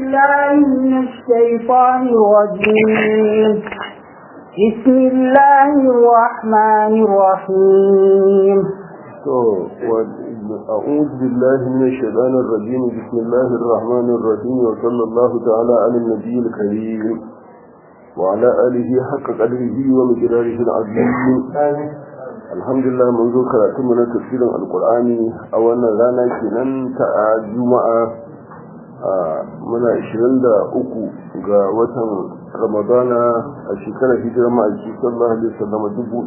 بالله من الشيطان الرجيم بسم الله الرحمن الرحيم أعوذ بالله من الشيطان الرجيم بسم الله الرحمن الرحيم وصلى الله تعالى على النبي الكريم وعلى آله حق قدره ومقداره العظيم الحمد لله منذ كراتمنا تفسير القرآن أولا رانا كنان تاع جمعة muna 23 ga watan ramadana a shekarar hijirar ma'aiki sallallahu alaihi wasallam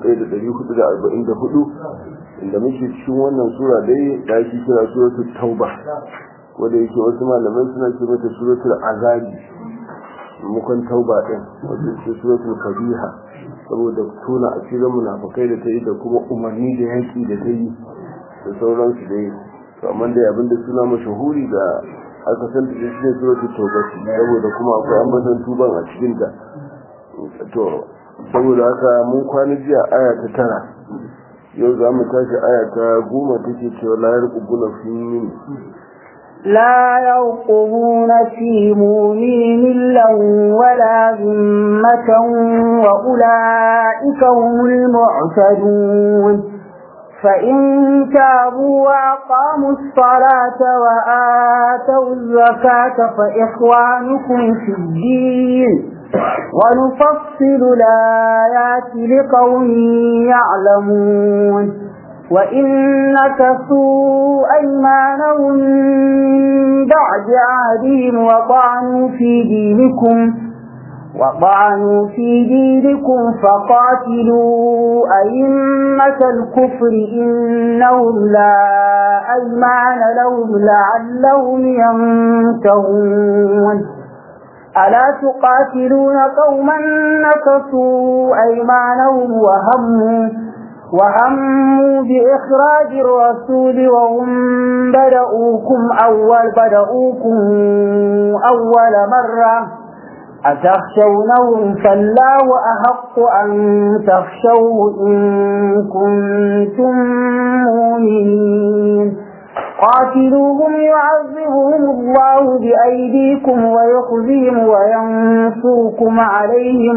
1444 inda muke cikin wannan sura dai da ake kira suratul tauba wanda yake wasu malamai suna ce mata suratul azabi mukan tauba din wanda yake suratul kabiha saboda tona asirin munafikai da ta yi da kuma umarni da yaki da ta yi da sauransu dai to amma dai abinda suna mashahuri da aka san da shi ne suratul tauba saboda kuma akwai ambatan tuban a cikin ta to saboda haka mun kwana jiya aya ta tara yau za mu tashi aya ta goma take cewa la yarqubuna fi min لا يرقبون في مؤمن إلا ولا ذمة وأولئك هم المعتدون فإن تابوا وأقاموا الصلاة وآتوا الزكاة فإخوانكم في الدين ونفصل الآيات لقوم يعلمون وإن نكثوا أيمانهم من بعد عهدهم وطعنوا في دينكم وطعنوا في دينكم فقاتلوا أئمة الكفر إنهم لا أيمان لهم لعلهم ينتهون ألا تقاتلون قوما نكثوا أيمانهم وهموا وهموا بإخراج الرسول وهم بدأوكم أول بدأوكم أول مرة أتخشونهم فالله أحق أن تخشوه إن كنتم مؤمنين قاتلوهم يعذبهم الله بأيديكم ويخزيهم وينصركم عليهم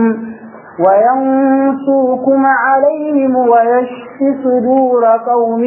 وينصركم عليهم ويشف صدور قوم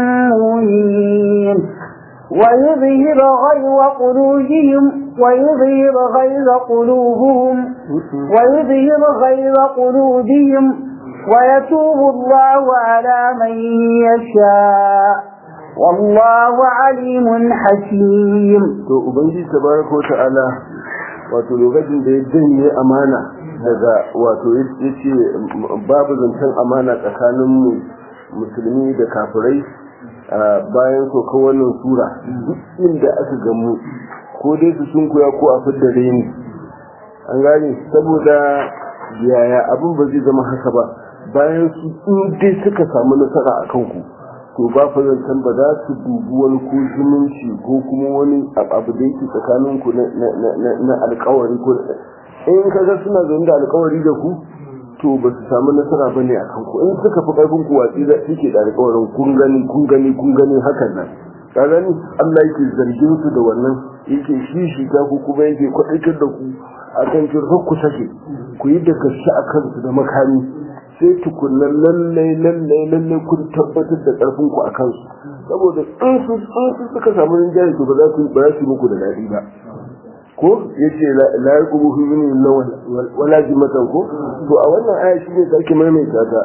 مؤمنين ويظهر غيظ قلوبهم ويظهر غيظ قلوبهم ويظهر غيظ قلوبهم ويتوب الله على من يشاء والله عليم حكيم to ubangiji tabaraka wa ta'ala wato lokacin da ya janye amana daga wato yace babu zancen amana tsakanin musulmi da kafirai bayan soka wannan sura duk inda aka gamu ko dai su sunkuya ko a fidda reni an gane saboda yaya abin ba zai zama haka ba bayan su in dai suka samu nasara a kanku to ba fa zancen ba za su dubi wani ko zumunci ko kuma wani abu da yake tsakanin ku na alkawari ko in kaga suna zaune da alkawari da ku to ba su samu nasara ba ne a kanku in suka fi karfin ku watsi da suke da alkawarin kun gani kun gani kun gani hakan nan ka gani Allah yake zargin su da wannan yake shishi ta ku kuma yake kwaɗaitar da ku a kan kin ku sake ku yi da gaske a kansu da makami sai tukunan lallai lallai lallai kun tabbatar da karfin ku a kansu saboda in su suka samu rinjaye to ba za su ba su muku da daɗi ba ko yace la yaqubu fi min wala jimatan ko to a wannan aya shi ne sake maimaita ta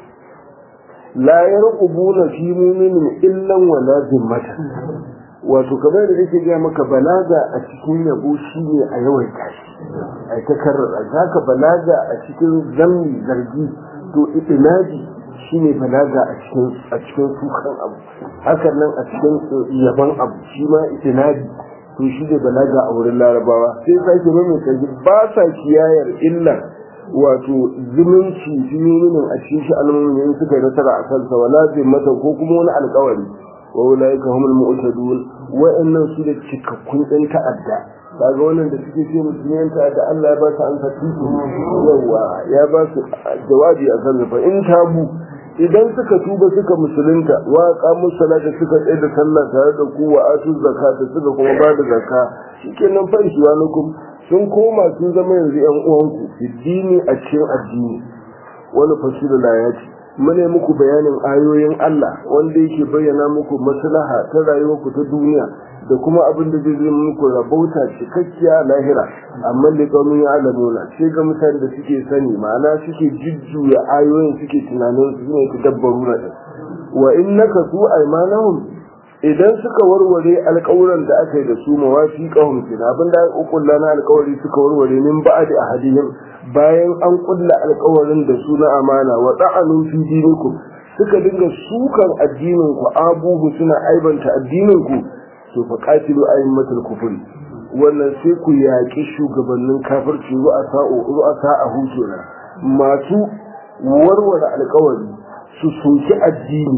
la yarqubuna fi mu'minin illa wala jimatan wato kamar da nake ga maka balaga a cikin yabo shine a yawaita shi ai ta karrara zaka balaga a cikin zammi zargi to itinaji shine balaga a cikin a cikin sukan abu hakan nan a cikin yaban abu shi ma itinaji to shi ne balaga a wurin larabawa sai sake mai kaji ba sa kiyayar illa wato zumunci jiminin a cikin shi al'ummin suka yi nasara a kansa wala zai mata ko kuma wani alkawari wa ulaika humul mu'tadun wa'annan su da cikakkun ɗan ta'adda kaga wannan da suke ce musulmiyan ta'adda Allah ya ba su an fatu yawa ya ba su jawabi a kan fa in tabu idan suka tuba suka musulunta wa qamu salata suka tsaye da sallah tare da ku wa atu zakata suka kuma ba da zakka shikenan fa ishwanukum sun koma sun zama yanzu yan uwanku addini a cikin addini wani fasilu layati mune muku bayanin ayoyin Allah wanda yake bayyana muku maslaha ta rayuwarku ta duniya da kuma abin da zai zai muku rabauta cikakkiya lahira amma da kaumin ya alamuna sai ga mutane da suke sani ma'ana suke jujjuya ayoyin suke tunanin su ne ta dabbaru na ɗin wa in naka su aimanahum idan suka warware alƙawuran da aka yi da su mawafi ƙahun kina abin da aka kulla na alƙawari suka warware min ba'adi ahadihim bayan an kulla alƙawarin da su na amana wa ta'anun fi dinikum suka dinga sukan addinin ku abubu suna aibanta addinin ku to fa qatilu aymatul kufri wannan sai ku yaƙi shugabannin kafirci ru'a sa'o ru'a sa'ahu kenan masu warware alƙawari su soki addini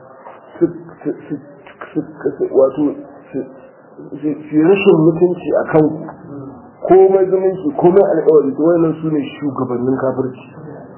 wato su rashin mutunci a kanku komai zumunci komai alƙawari to wannan su ne shugabannin kafirci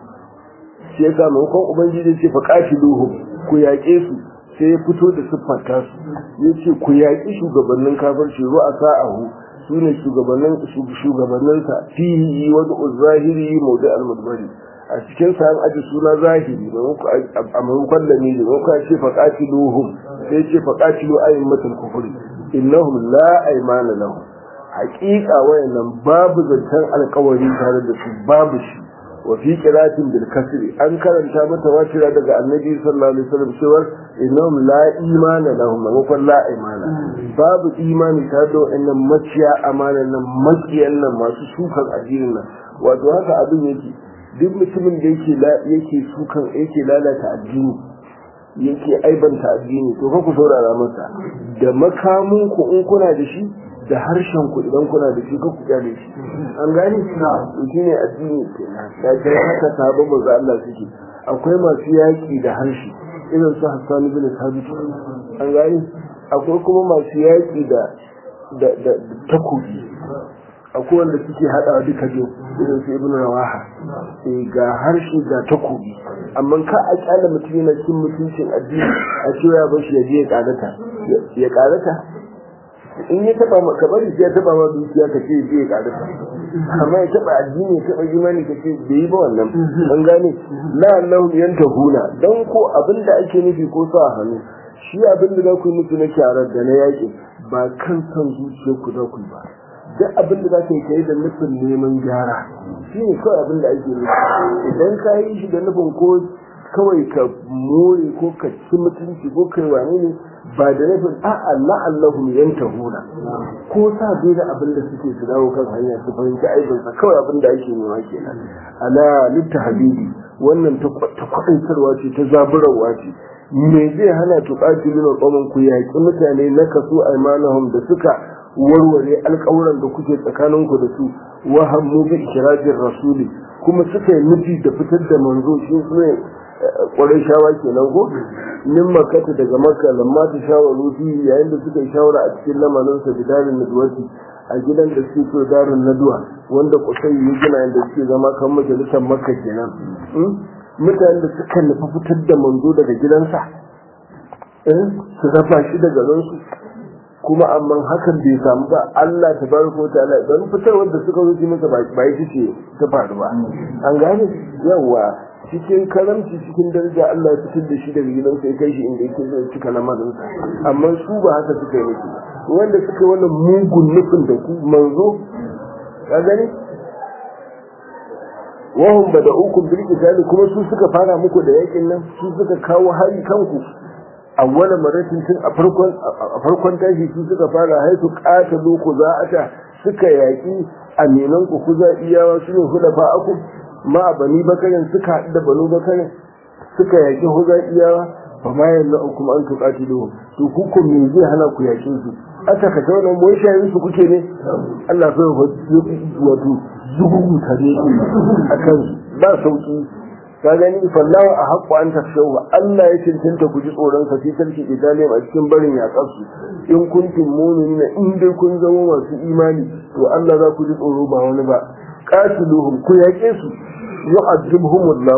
shi yasa maimakon ubangiji ce fa qatiluhum ku yaƙe su sai ya fito da siffanta su ya ce ku yaƙi shugabannin kafirci ru'a sa'ahu su ne shugabanninsa fihi wani zahiri maudu al-mudbari a cikin sa an aji suna zahiri a maimakon da ne maimakon ce fa qatiluhum sai ce fa qatilu aymatul kufri innahum la aymana lahum haqiqa wayannan babu zancen alƙawari tare da su babu shi wa fi qiratin bil kasri an karanta mata watira daga annabi sallallahu alaihi wasallam cewa innahum la imana lahum maimakon la aymana babu imani tare da wayannan maciya amana nan makiyan nan masu sukan addinin nan wato haka abin yake duk mutumin da yake yake sukan yake lalata addini yake aibanta addini to fa ku saurara masa da makamun ku in kuna da shi da harshen ku idan kuna da shi ka ku kyale shi an gani to shine addini kenan da kai haka sabon manzo Allah suke akwai masu yaki da harshe irin su Hassan bin Thabit an gani akwai kuma masu yaki da da da takobi akwai wanda suke haɗawa duka biyu irin su ibn rawaha ga harshe ga takobi amma ka a kyala mutum yana cin mutuncin addini a cewa ya bashi ya je ya karata ya karata in ya taba maka bari sai ya taba ma dukiya ka ce je ya karata amma ya taba addini ya taba imani ka ce bai yi ba wannan an gane la annahum yantahuna dan ko abin da ake nufi ko sa hannu shi abin da za ku yi musu na kyarar da na yaƙi ba kan san zuciyarku za ku yi ba duk abin da za ka yi kai da nufin neman gyara shi ne kawai abin da ake nufi idan ka yi shi da nufin ko kawai ka more ko ka ci mutunci ko kai wane ne ba da nufin a Allah Allahu yantahuna ko sa bai da abin da suke su dawo kan hanya su fahimci aibinsa kawai abin da ake nema kenan ala litta habibi wannan ta kwaɗantarwa ce ta zaburarwa ce me zai hana tuƙatilin ƙwamin ku yaƙi mutane na kaso aimanahum da suka warware alƙawuran da kuke tsakaninku da su wa hammu bi ikirajin rasuli kuma suka yi nufi da fitar da manzo shi ne ƙwarai shawa kenan ko min makata daga makka lamma ta shawaru fi yayin da suka yi shawara a cikin lamarin sa bidarin nadwati a gidan da suke so darin naduwa wanda kusai ya gina inda suke zama kan majalisar makka kenan mutanen da suka nufi fitar da manzo daga gidansa su rafa shi daga ransu kuma amma hakan bai samu ba Allah ta bar ko ta Allah don fitar wanda suka zo masa ba ba yi ce ta faru ba an gane yawa cikin karamci cikin daraja Allah ya fitar da shi daga gidansa ya kai shi inda yake zai cika lamarin amma su ba haka suka yi nufi wanda suka yi wannan mugun nufin da ku manzo ka gani wahum bada'ukum bil qitali kuma su suka fara muku da yakin nan su suka kawo hari kanku awwala maratin tun a farkon a farkon tashi su suka fara haisu qatalu ku za'ata suka yaki aminan ku ku za iyawa su ne huda fa aku ma bani bakarin suka haɗu da banu bakarin suka yaki huza iyawa fa ma yanzu kuma an tuqatilu to ku ko me zai hana ku yakin su aka ka tauna mun shayin su kuke ne Allah sai wato zugugu tare akan ba sauki ka gani fallawa a haƙƙo an tafshau Allah ya cancanta ku ji tsoron sa fi sarki Italiya a cikin barin yaƙar su in kuntum mu'minina in dai kun zama masu imani to Allah za ku ji tsoro ba wani ba qatiluhum ku yaƙe su yu'adhibuhumullahu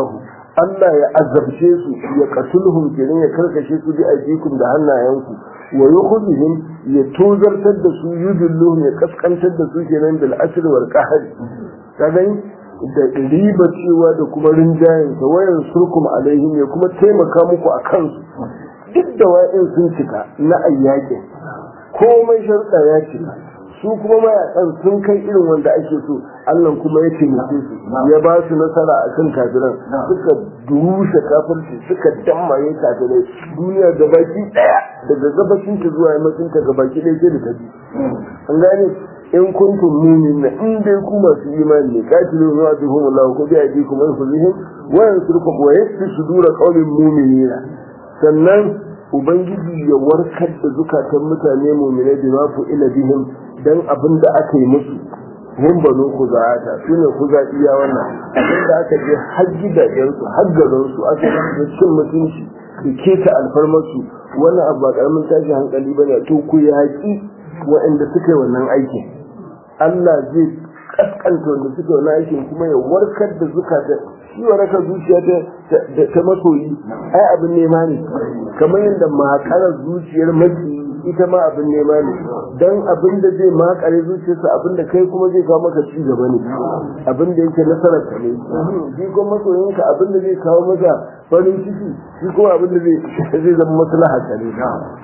Allah ya azabce su ya qatulhum kenan ya karkashe su bi ajikum da hannayenku wa yukhzihim ya tozartar da su yudilluhum ya kaskantar da su kenan bil asr wal qahr kagan da riba cewa da kuma rinjayen sa wayan surkum alaihim ya kuma taimaka muku a kansu duk da wa'in sun cika na ayyakin komai sharuɗa ya cika su kuma mayakan sun kai irin wanda ake so Allah kuma ya taimake su ya ba su nasara a kan kafiran suka durushe kafirci suka dammaye kafirai duniya gabaki daya daga gabashin ta zuwa yammacin ta gabaki daya ke da ta bi an gane in kuntum mu'minina in dai ku masu imani ne katilu wa bihum Allah ko bi ajikum wa yuzihim wa yansurukum wa yasfi sudura qaumin mu'minina sannan ubangiji ya warkar da zukatan mutane mu'minai da ma fu ila bihim dan abin da aka yi musu mun bano ku za'ata su ne ku iya wannan abin da aka je har gidajensu har garinsu aka yi cin mutunci da keta alfarmarsu wannan abu ba karamin tashi hankali ba ne to ku yaƙi waɗanda suka yi wannan aikin Allah zai kaskanta wanda suka yi wannan aikin kuma ya warkar da zukata shi waraka zuciya ta masoyi ai abin nema ne kamar yadda makarar zuciyar maki ita ma abin nema ne dan abin da zai makare zuciyarsa abin da kai kuma zai kawo maka ci gaba ne abin da yake nasarar ka ne shi kuma masoyinka abin da zai kawo maka farin ciki shi kuma abin da zai zai zama maslaha ka ne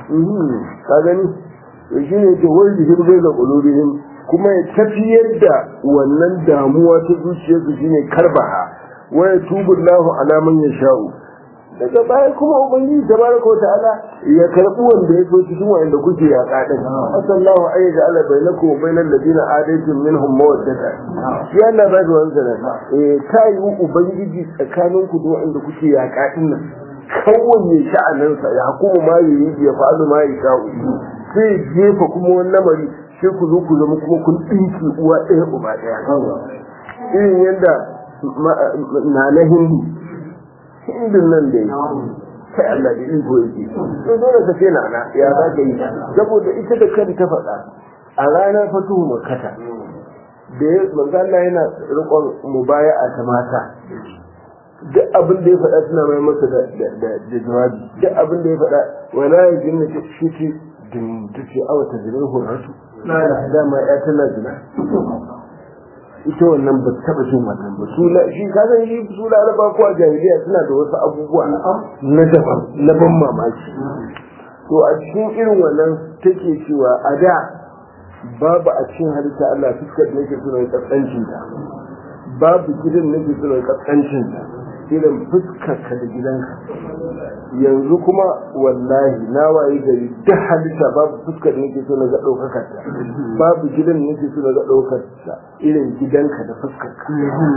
ka gani to shi ne ke wani jihin zai ga ƙulubihim kuma ya tafiyar da wannan damuwa ta zuciyarsu shine karbaha wa yatubu Allahu ala man yasha'u daga baya kuma ubangiji tabaraka ta'ala ya karbi wanda ya so cikin wanda kuke ya kadin sallallahu alaihi wa ala bainakum wa bainal ladina adaytum minhum mawaddata shi Allah ba da wannan eh ta yi ubangiji tsakanin ku da wanda kuke ya kadin nan kowanne sha'anin sa ya hukumu ma yi ya fa'alu ma yi sha'u sai jefa kuma wani lamari sai ku zo ku zama kuma kun dinki uwa ɗaya uba ɗaya irin yadda na na hindu hindun nan da yi kai Allah da iko yake to dole ka ce nana ya za ka yi saboda ita da kanta faɗa a ranar fatuhu makata da ya manzo Allah yana rikon mubaya'a ta mata duk abin da ya faɗa suna mai masa da jawabi duk abin da ya faɗa wala ya jinna shi ce din ta ce awa ta zirin hurratu dama ya tana zina ita wannan ba taba jin wannan ba su la shi ka san shi su laraba ko a jahiliya suna da wasu abubuwa na daban na ban mamaki to a cikin irin wannan take cewa a da babu a cikin halitta Allah fuskar da yake suna kaskancin ta babu gidan nake suna kaskancin ta irin fuskar ka da gidanka yanzu kuma wallahi na waye gari duk halitta babu fuskar da nake so na ga ɗaukakar ta babu gidan da nake so na ga ɗaukar ta irin gidanka da fuskar ka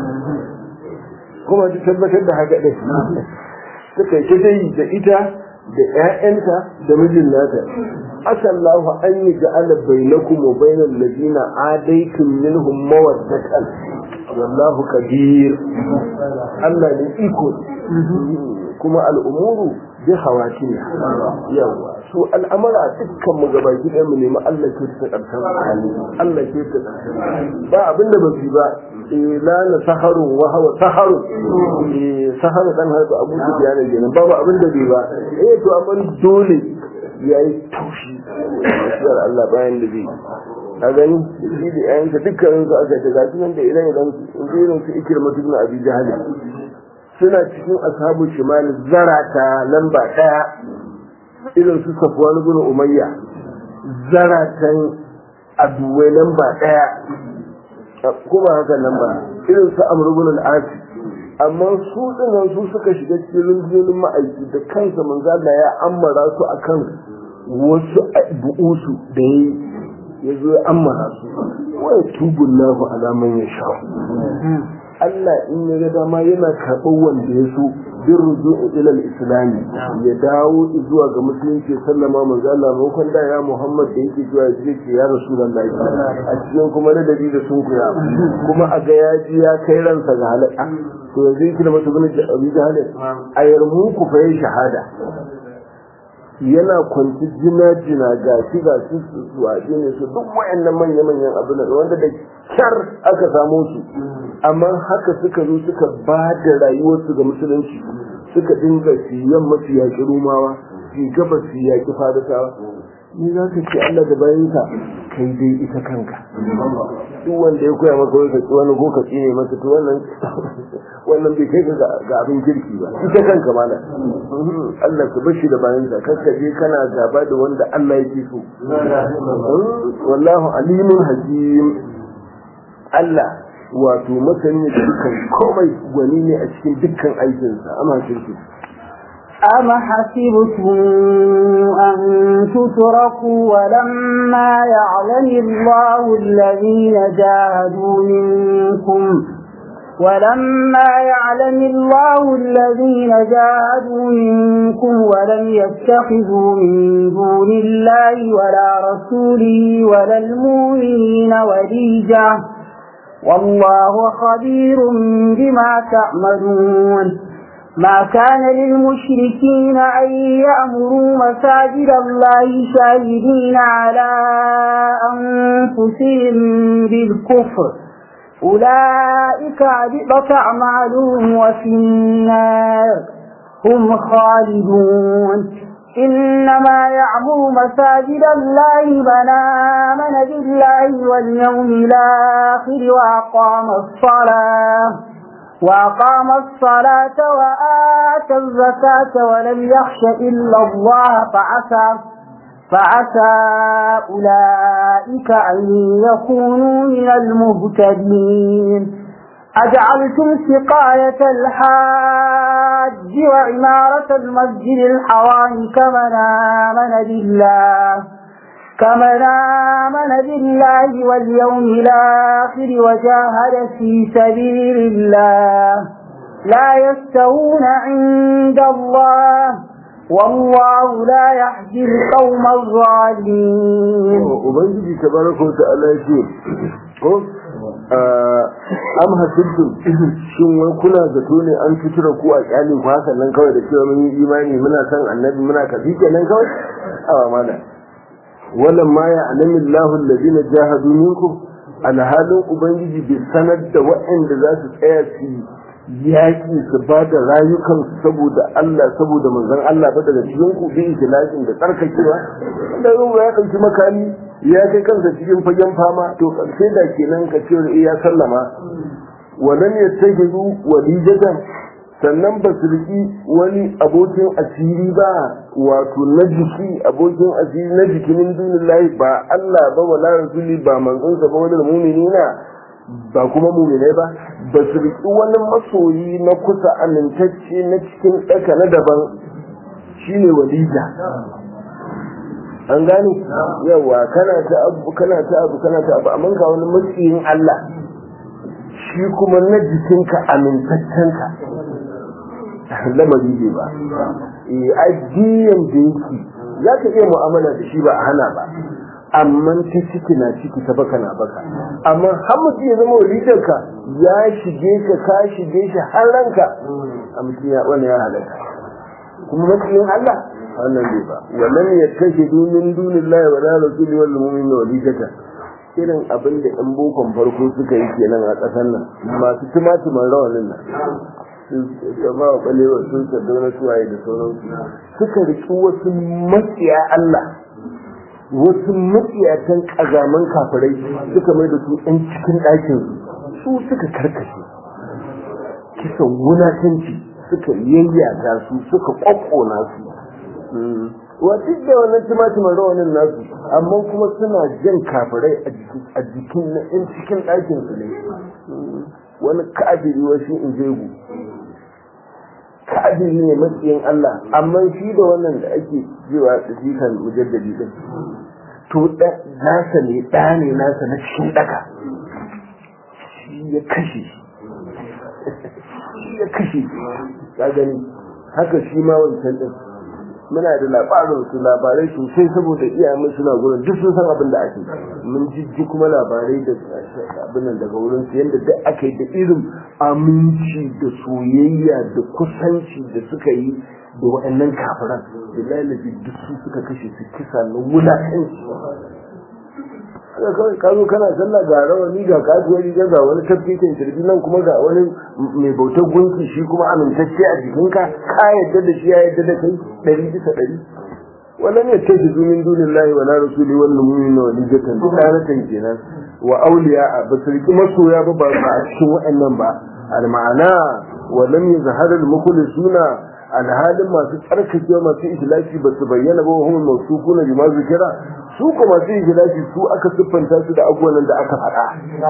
kuma ta tabbatar da haka ɗin suka yi ta yi da ita da ƴaƴanta da mijin nata asallahu an yi ja'ala bainakum wa bainal ladina adaitum minhum mawaddatan wallahu kabir Allah ne iko kuma al'umuru bi hawati yawa so al'amara dukkan mu gaba gidan mu nemi Allah ke ta karshen Allah ke ta karshen ba abinda ba su ba la na saharu wa hawa saharu saharu dan haifu abu su biya ne kenan babu abinda bai ba eh to amma dole yayi taushi da Allah bayan da bai a gani shi da yayanka dukkanin su aka ta gashi nan da idan idan irin su ikirma ibn abi jahal suna cikin ashabu shimal zarata lamba daya irin su safwan ibn umayya zaratan aduwai lamba daya kuma haka lamba irin su amr ibn al-as amma su dinan su suka shiga cikin rundunonin ma'aiki da kansa manzo Allah ya ammara su akan wasu bu'usu da yayi ya zo ya ammara su wa tubun lahu alaman ya sha Allah in ya ga dama yana karɓar wanda ya so bin ruju'u ila islami ya dawo zuwa ga musulunci sallama manzo Allah maimakon da ya Muhammad da yake zuwa ya ce ya Rasulullahi a cikin kuma da dalili da sun kuya kuma a ga ya ji ya kai ransa ga halaka to yanzu yake da mutum da Abi Jahal a yarmu ku fa shahada yana kwanci jina jina ga shi ga shi su waje ne su duk wayannan manya manyan abu da wanda da kyar aka samo su amma haka suka zo suka ba da rayuwarsu ga musulunci suka dinga siyan masu yaƙi rumawa su gaba su yaƙi farisawa ni za ka ce Allah da bayanka kai dai ita kanka duk wanda ya koya maka wai ka ci wani ko ka tsine masa to wannan wannan bai kai ga abin kirki ba ita kanka mana Allah ka bashi da bayanka kakka je kana gaba da wanda Allah yake so wallahu alimun hakim Allah wato masani da dukkan komai gwani ne a cikin dukkan aikinsa amma shirki أم حسبتم أن تتركوا ولما يعلم الله الذين جاهدوا منكم ولما يعلم الله الذين جاهدوا منكم ولم يتخذوا من دون الله ولا رسوله ولا المؤمنين وليجا والله خبير بما تعملون ما كان للمشركين أن يأمروا مساجد الله شاهدين على أنفسهم بالكفر أولئك عبطت أعمالهم وفي النار هم خالدون إنما يعمر مساجد الله من آمن بالله واليوم الآخر وأقام الصلاة وأقام الصلاة وآتى الزكاة ولم يخش إلا الله فعسى فعسى أولئك أن يكونوا من المهتدين أجعلتم سقاية الحاج وعمارة المسجد الحرام كمن آمن بالله كمن آمن بالله واليوم الآخر وجاهد في سبيل الله لا يستوون عند الله والله لا يهدي القوم الظالمين ubangiji tabaraka wa ta'ala ce ko am hasibtum shin wai kuna zato ne an fitura ku a kyalin ku hakan nan kawai da cewa mun yi imani muna san annabi muna kafi kenan kawai awa mana wannan ma ya alamin lahu allazina jahadu minkum alhalin ubangiji bai sanar da waɗanda za su tsaya su yaƙi su ba da rayukansu saboda Allah saboda manzon Allah ba daga cikin ku bi ikhlasin da tsarkakewa da ruwa ya kanci makami ya kai kansa cikin fagen fama to karshe da kenan ka ce ya sallama walam yattajidu walijatan sannan ba su riki wani abokin asiri ba wato na jiki abokin asiri na jiki min dunillahi ba Allah ba wala rasuli ba manzon sa ba wani mu'minina ba kuma mu'minai ba ba su riki wani masoyi na kusa amintacce na cikin ɗaka na daban shine walija an gane yawa kana ta abu kana ta abu kana ta abu amma ga wani matsiyin Allah shi kuma na jikinka amintaccenka lamari ne ba ajiyan da yake za ka iya mu'amala da shi ba a hana ba amma ta ciki na ciki ta baka na baka amma har mutum ya zama walidarka ya shige ka ka shige shi har ranka a mutum ya wani ya halatta kuma matsayin Allah wannan bai ba wannan ya kashe dunin dunin lahi wa la rasuli wal mu'minin walidata irin abin da ɗan bokon farko suka yi kenan a ƙasar nan masu tumatuman rawanin nan gama wa balewa sun sardauna suwaye da sauransu suka riki wasu matsiya Allah wasu matsiyatan ƙazaman kafirai suka mai da su ɗan cikin ɗakin su suka karkashe kisan wulatanci suka yayyata su suka ƙwaƙƙona su wa duk da wannan timatimin rawanin nasu amma kuma suna jan kafirai a jikin na ɗan cikin ɗakin su ne wani kafiri wasu in jegu kafiri ne matsayin Allah amma shi da wannan da ake cewa tsikan mujaddadi din to nasa ne ɗa ne nasa na cikin ɗaka shi ya kashe shi ya kashe ka gani haka shi ma wancan din muna da labarin su labarai sosai saboda iyayen suna gurin duk sun san abin da ake mun jijji kuma labarai da abin nan daga wurin su yadda duk aka yi da irin aminci da soyayya da kusanci da suka yi da waɗannan kafiran da lalabi duk su suka kashe su kisa na wulaƙanci ka zo kana sallah ga rawani ga kasuwar riga ga wani tafkikin shirbi nan kuma ga wani mai bautar gunki shi kuma amintacce a jikinka ka yadda da shi ya yadda da kai ɗari bisa ɗari wannan ya ce su min dunin lahi wa na rasuli wannan mumin na wani jatan duk ɗanatan kenan wa auliya a ba su riƙi masoya ba ba a cikin waɗannan ba al-ma'ana wa lam yazhar al-mukhlisuna alhalin masu tsarkake masu ikhlasi ba su bayyana ba hum mawsufuna bima zikira su ko masu ikhlasi su aka siffanta su da abubuwan da aka faɗa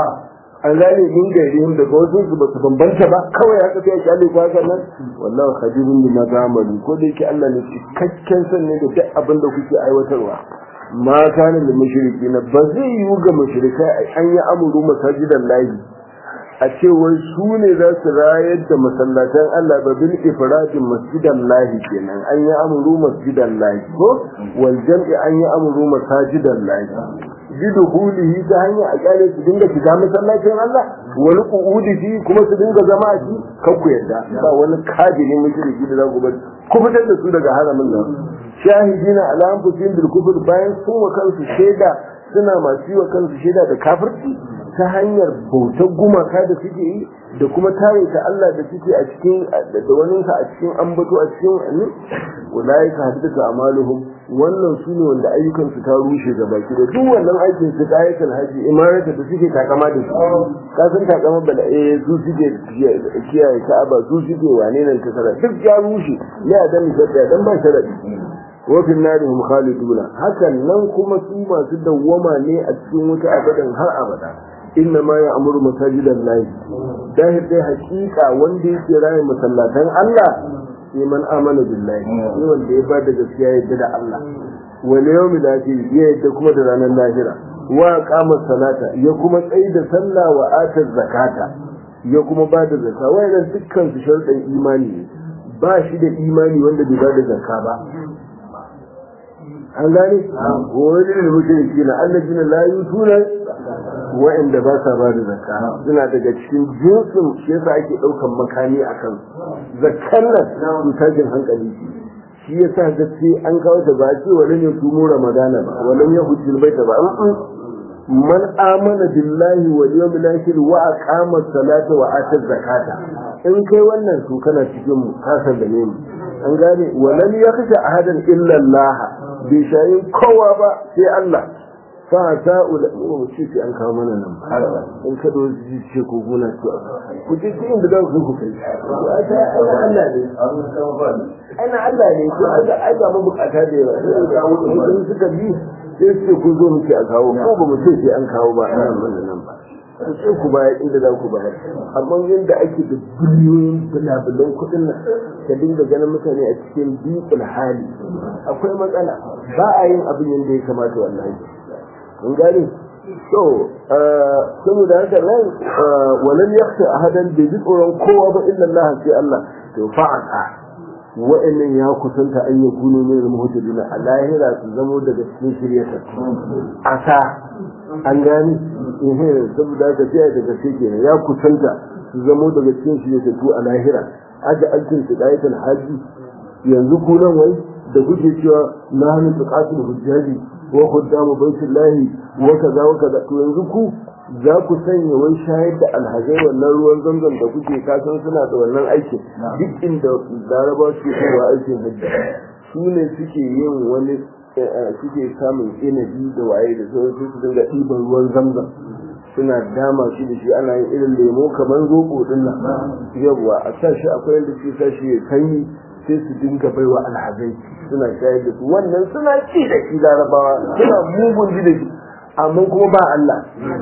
an gane min gairihim daga wasu su ba su bambanta ba kawai haka sai ya ko haka nan wallahi khabirun bima zamalu ko da yake Allah ne cikakken san ne da duk abin da kuke aiwatarwa ma kana da mushriki na ba zai yiwu ga mushrikai an yi amuru masajidan lahi a cewar su ne za su rayar da masallatan Allah ba bil ifradin masjidan lahi kenan an yi amuru masjidan lahi ko wal jam'i an yi amuru masajidan lahi biduhulihi ta hanyar a kyale su dinga shiga masallacin Allah wani qu'udi fi kuma su dinga zama a shi kan ku yadda ba wani kajiri mushriki da za ku bar ku fitar da su daga haramin nan shahidina ala anfusihim bil kufr bayan sun wa kansu shaida suna masu yi wa kansu shaida da kafirci ta hanyar bautar gumaka da suke yi da kuma tare ta Allah da suke a cikin da wani a cikin ambato a cikin ne ulaika hadithu amaluhum wannan su ne wanda ayyukan su ta rushe ga baki da duk wannan aikin su ayatul haji imarata da suke takama da su ka san takama bala eh su suke kiyaye ka'aba su suke wane nan ta sara duk ya rushe ya da misali dan ba sharadi wa fil nari hum khaliduna hakan nan kuma su masu dawwama ne a cikin wuta abadan har abada inna ma ya'muru masajidan lahi dahir dai hakika wanda yake raye masallatan Allah sai man amana billahi sai wanda ya bada gaskiya yadda da Allah wal yawmil akhir ya yadda kuma da ranar lahira wa qama salata ya kuma tsayi da sallah wa ata zakata ya kuma bada zakka wayannan dukkan su sharuɗan imani ne ba shi da imani wanda bai bada zakka ba an gane wani da mushriki na annabina la yutuna wa'anda ba sa ba da zakka suna daga cikin jinsin shi yasa ake ɗaukan makami a kan zakkan nan su tashin hankali shi yasa ga sai an kawo ta ba ce wala ne su mu ramadana ba wala ya hujjil baita ba man amana billahi wal yawmil akhir wa aqama salata wa ata zakata in kai wannan to kana cikin mu ka sallame mu an gane walam yakhsha ahadan illa Allah bai shayin kowa ba sai Allah fa ta ula mu ce sai an kawo mana nan in ka do ji ce ko gona to ku je cikin da za ku kai ta Allah ne ana Allah ne ko aka aika mu bukata da yawa sai suka bi sai su ku zo muke a kawo ko ba mu ce sai an kawo ba nan wannan nan ba ku ce ku bayar inda za ku bayar amma yadda ake da biliyoyin bulabulan kuɗin nan ka dinga ganin mutane a cikin biƙul hali akwai matsala ba a yin abin yadda ya kamata wallahi kun gane so saboda haka nan walan yakhsha ahadan bai ji tsoron kowa ba illa Allah sai Allah to fa'a wa'annan ya kusanta an yi kuno min al-muhtadin a lahira su zamo daga cikin shiryata asa an gani eh saboda haka sai daga cikin ya kusanta su zamo daga cikin shiryata tu a lahira aja alkin su dayatul haji yanzu ku nan wai da kuke cewa na hannun tuqatul hujjaji wa khuddamu baitullahi wa kaza wa kaza to yanzu ku za ku sanya wai shayar da alhazai wannan ruwan zamzam da kuke kasan suna da wannan aikin duk inda laraba suke kowa aikin hajji su ne suke yin wani suke samun inabi da waye da sauran su dinga ɗiban ruwan zamzam suna dama shi da shi ana yin irin lemo kamar zoɓo din nan yawwa a sa shi akwai yadda suke sa shi ya sanyi sai su dinga baiwa alhazai suna shayar da su wannan suna ci da shi larabawa suna mugun ji da shi amma kuma ba Allah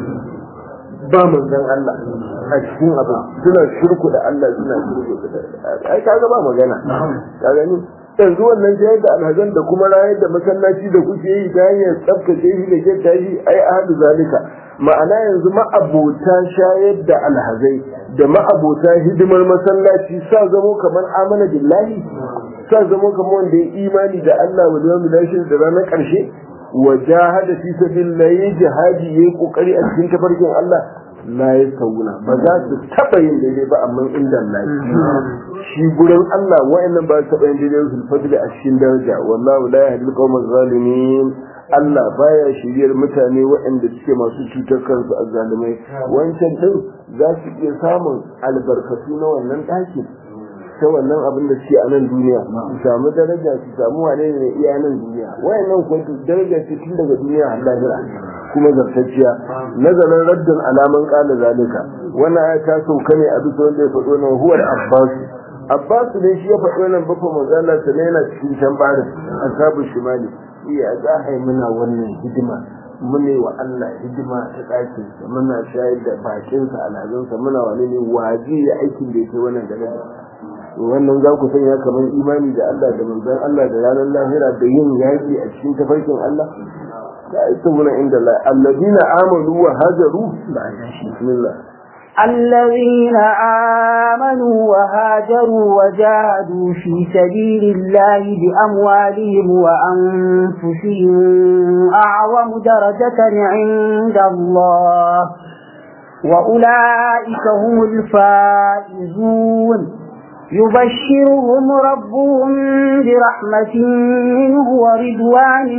ba manzon Allah a cikin abu suna shirku da Allah suna shirku da ai kaga ba magana ka gani yanzu wannan shayar da alhazan da kuma rayar da masallaci da kuke yi ta hanyar tsaftace shi da kyauta shi ai ahadu zalika ma'ana yanzu ma'abota shayar da alhazai da ma'abota hidimar masallaci sa zamo kamar amana billahi sa zamo kamar wanda ya imani da Allah wa yawmil akhir da ranar karshe wa jahada fi sabilillahi jihadi yayi kokari a cikin tafarkin Allah la yasawuna ba za su taba yin daidai ba amma inda Allah shi gurin Allah wa'annan ba su taba yin daidai su fadli a cikin daraja wallahu la yahdi al-qawma zalimin Allah baya shiryar mutane waɗanda suke masu cutar kansu a zalimai wancan din za su iya samun albarkatu na wannan ɗakin ta wannan abin da suke a nan duniya su samu daraja su samu wane ne iya nan duniya wayannan kuma daraja ce tun daga duniya har lahira kuma zartacciya nazarin raddin alaman kala zalika wannan aya ta sauka ne a bisa wanda ya faɗo nan huwar abbas abbas ne shi ya faɗo nan bafa manzala sa ne yana cikin can barin ashabu shimali iya za a yi muna wannan hidima mune wa Allah hidima ta ɗakinsa muna shayar da bakinsa alhazansa muna wani ne waje ya aikin da ya kai wannan gane wannan za ku sanya kamar imani da Allah da manzon Allah da ranar lahira da yin yaƙi a cikin tafarkin Allah da ita wurin inda Allah alladina amanu wa hajaru bismillah الذين آمنوا وهاجروا وجاهدوا في سبيل الله بأموالهم وأنفسهم أعظم درجة عند الله وأولئك هم الفائزون يبشرهم ربهم برحمة منه ورضوان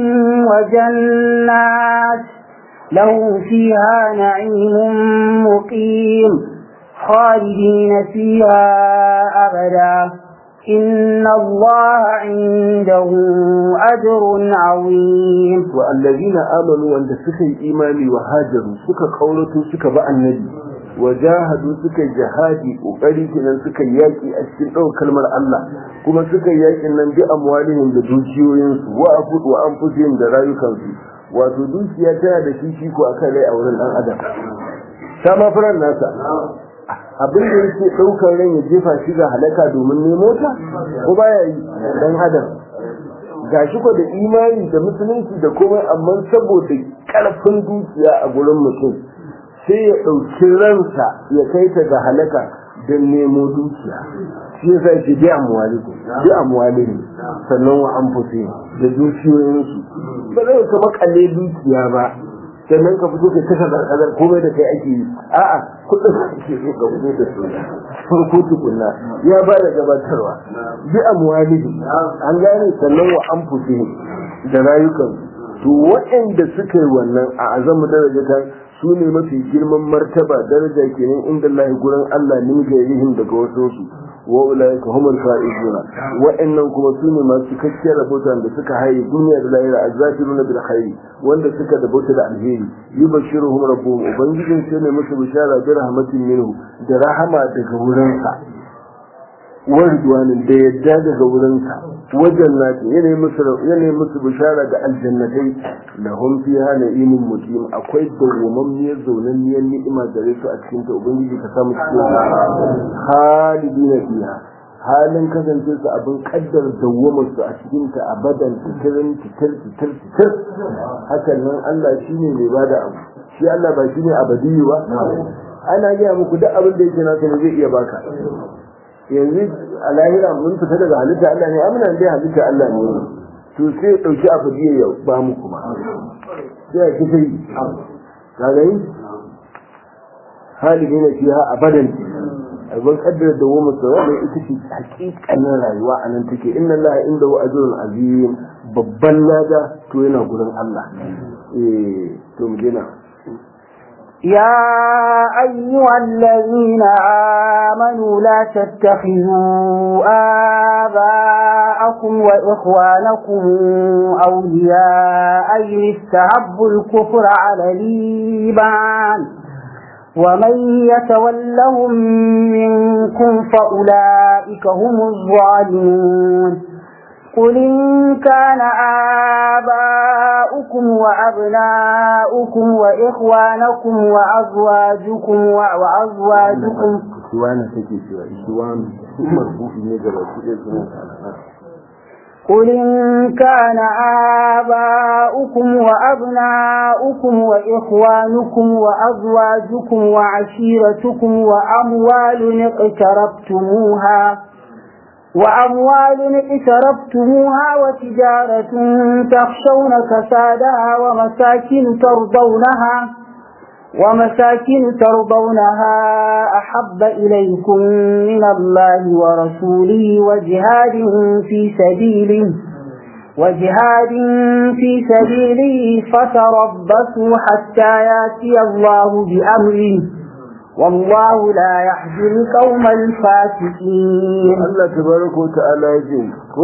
وجنات لهم فيها نعيم مقيم خالدين فيها أبدا إن الله عنده أجر عظيم والذين آمنوا أن سكي إيماني وهاجروا سكا قولتوا سكا بأى النبي وجاهدوا سكا جهادي وقريتنا سكا ياكي أشكين أو كلمة الله كما سكا ياكي أن بأموالهم لدوشيوين وأفض وأنفسهم درايكم wato dukiya tana da fifiko a kan rai a wurin ɗan adam ta ma furan nasa abin da yake ɗaukar ran ya jefa shi ga halaka domin nemo ta ko baya yi ɗan adam ga shi ko da imani da musulunci da komai amma saboda ƙarfin dukiya a gurin mutum sai ya ɗauki ransa ya kai ta ga halaka don nemo dukiya shi yasa yake bi amwalikum bi amwalikum sannan wa anfusihim da dukiyoyinsu ba zai ka makalle dukiya ba sannan ka fito ka taka zarkazar komai da kai ake yi a'a kudin ake so ka fito da su farko tukunna ya ba da gabatarwa bi amwalihi an gane sannan wa anfusihim da rayukan to waɗanda suka yi wannan a azamu darajatan su ne mafi girman martaba daraja kenan inda Allah gurin Allah ne ga yihin daga wasu su wa ulaika humul faizuna wa'annan kuma su ne masu cikakkiyar rahoton da suka haye duniya da lahira azzakiruna bil khairi wanda suka dabota da alheri yubashiruhum rabbuhum ubangijin sai ne musu bishara bi rahmatin minhu da rahama daga wurinsa warduwanin da yadda daga wurinsa wajen nati yanayi musu yanayi musu bishara da aljannatai lahum fiha na'imun muqim akwai dawwammamiyar zaunanniyar ni'ima gare su a cikin ta ubangiji ka samu cikin halidina fiha halin kasance su abin kaddar dawwamar su a cikin ta abadan titirin titir titir titir hakan nan Allah shine mai bada abu shi Allah ba shine abadiyu ba ana gaya muku duk abin da yake nasa ne zai iya baka yanzu a lahira mun fita daga halitta Allah ne amina dai halitta Allah ne to sai dauki abadiyu ya ba mu kuma sai ya kitai ka gani halidina fiha abadan abin kaddara da woma sa wanda ita ce hakikanin rayuwa a nan take inna Allah inda wa ajrun azim babban lada to yana gurin Allah eh to mu dena يا أيها الذين آمنوا لا تتخذوا آباءكم وإخوانكم أولياء إن استحبوا الكفر على الإيمان ومن يتولهم منكم فأولئك هم الظالمون قل إن كان آباؤكم وأبناؤكم وإخوانكم وأزواجكم وأزواجكم إخوانا تكي سوى إخوان مرفوع نجرة قل إن كان آباؤكم وأبناؤكم وإخوانكم وأزواجكم وعشيرتكم وأموال اقترفتموها وأموال اقترفتموها وتجارة تخشون كسادها ومساكن ترضونها ومساكن ترضونها أحب إليكم من الله ورسوله وجهاد في سبيله وجهاد في سبيله فتربصوا حتى ياتي الله بأمره والله لا يهدي القوم الفاسقين Allah tabaraka wa ta'ala ya ce ko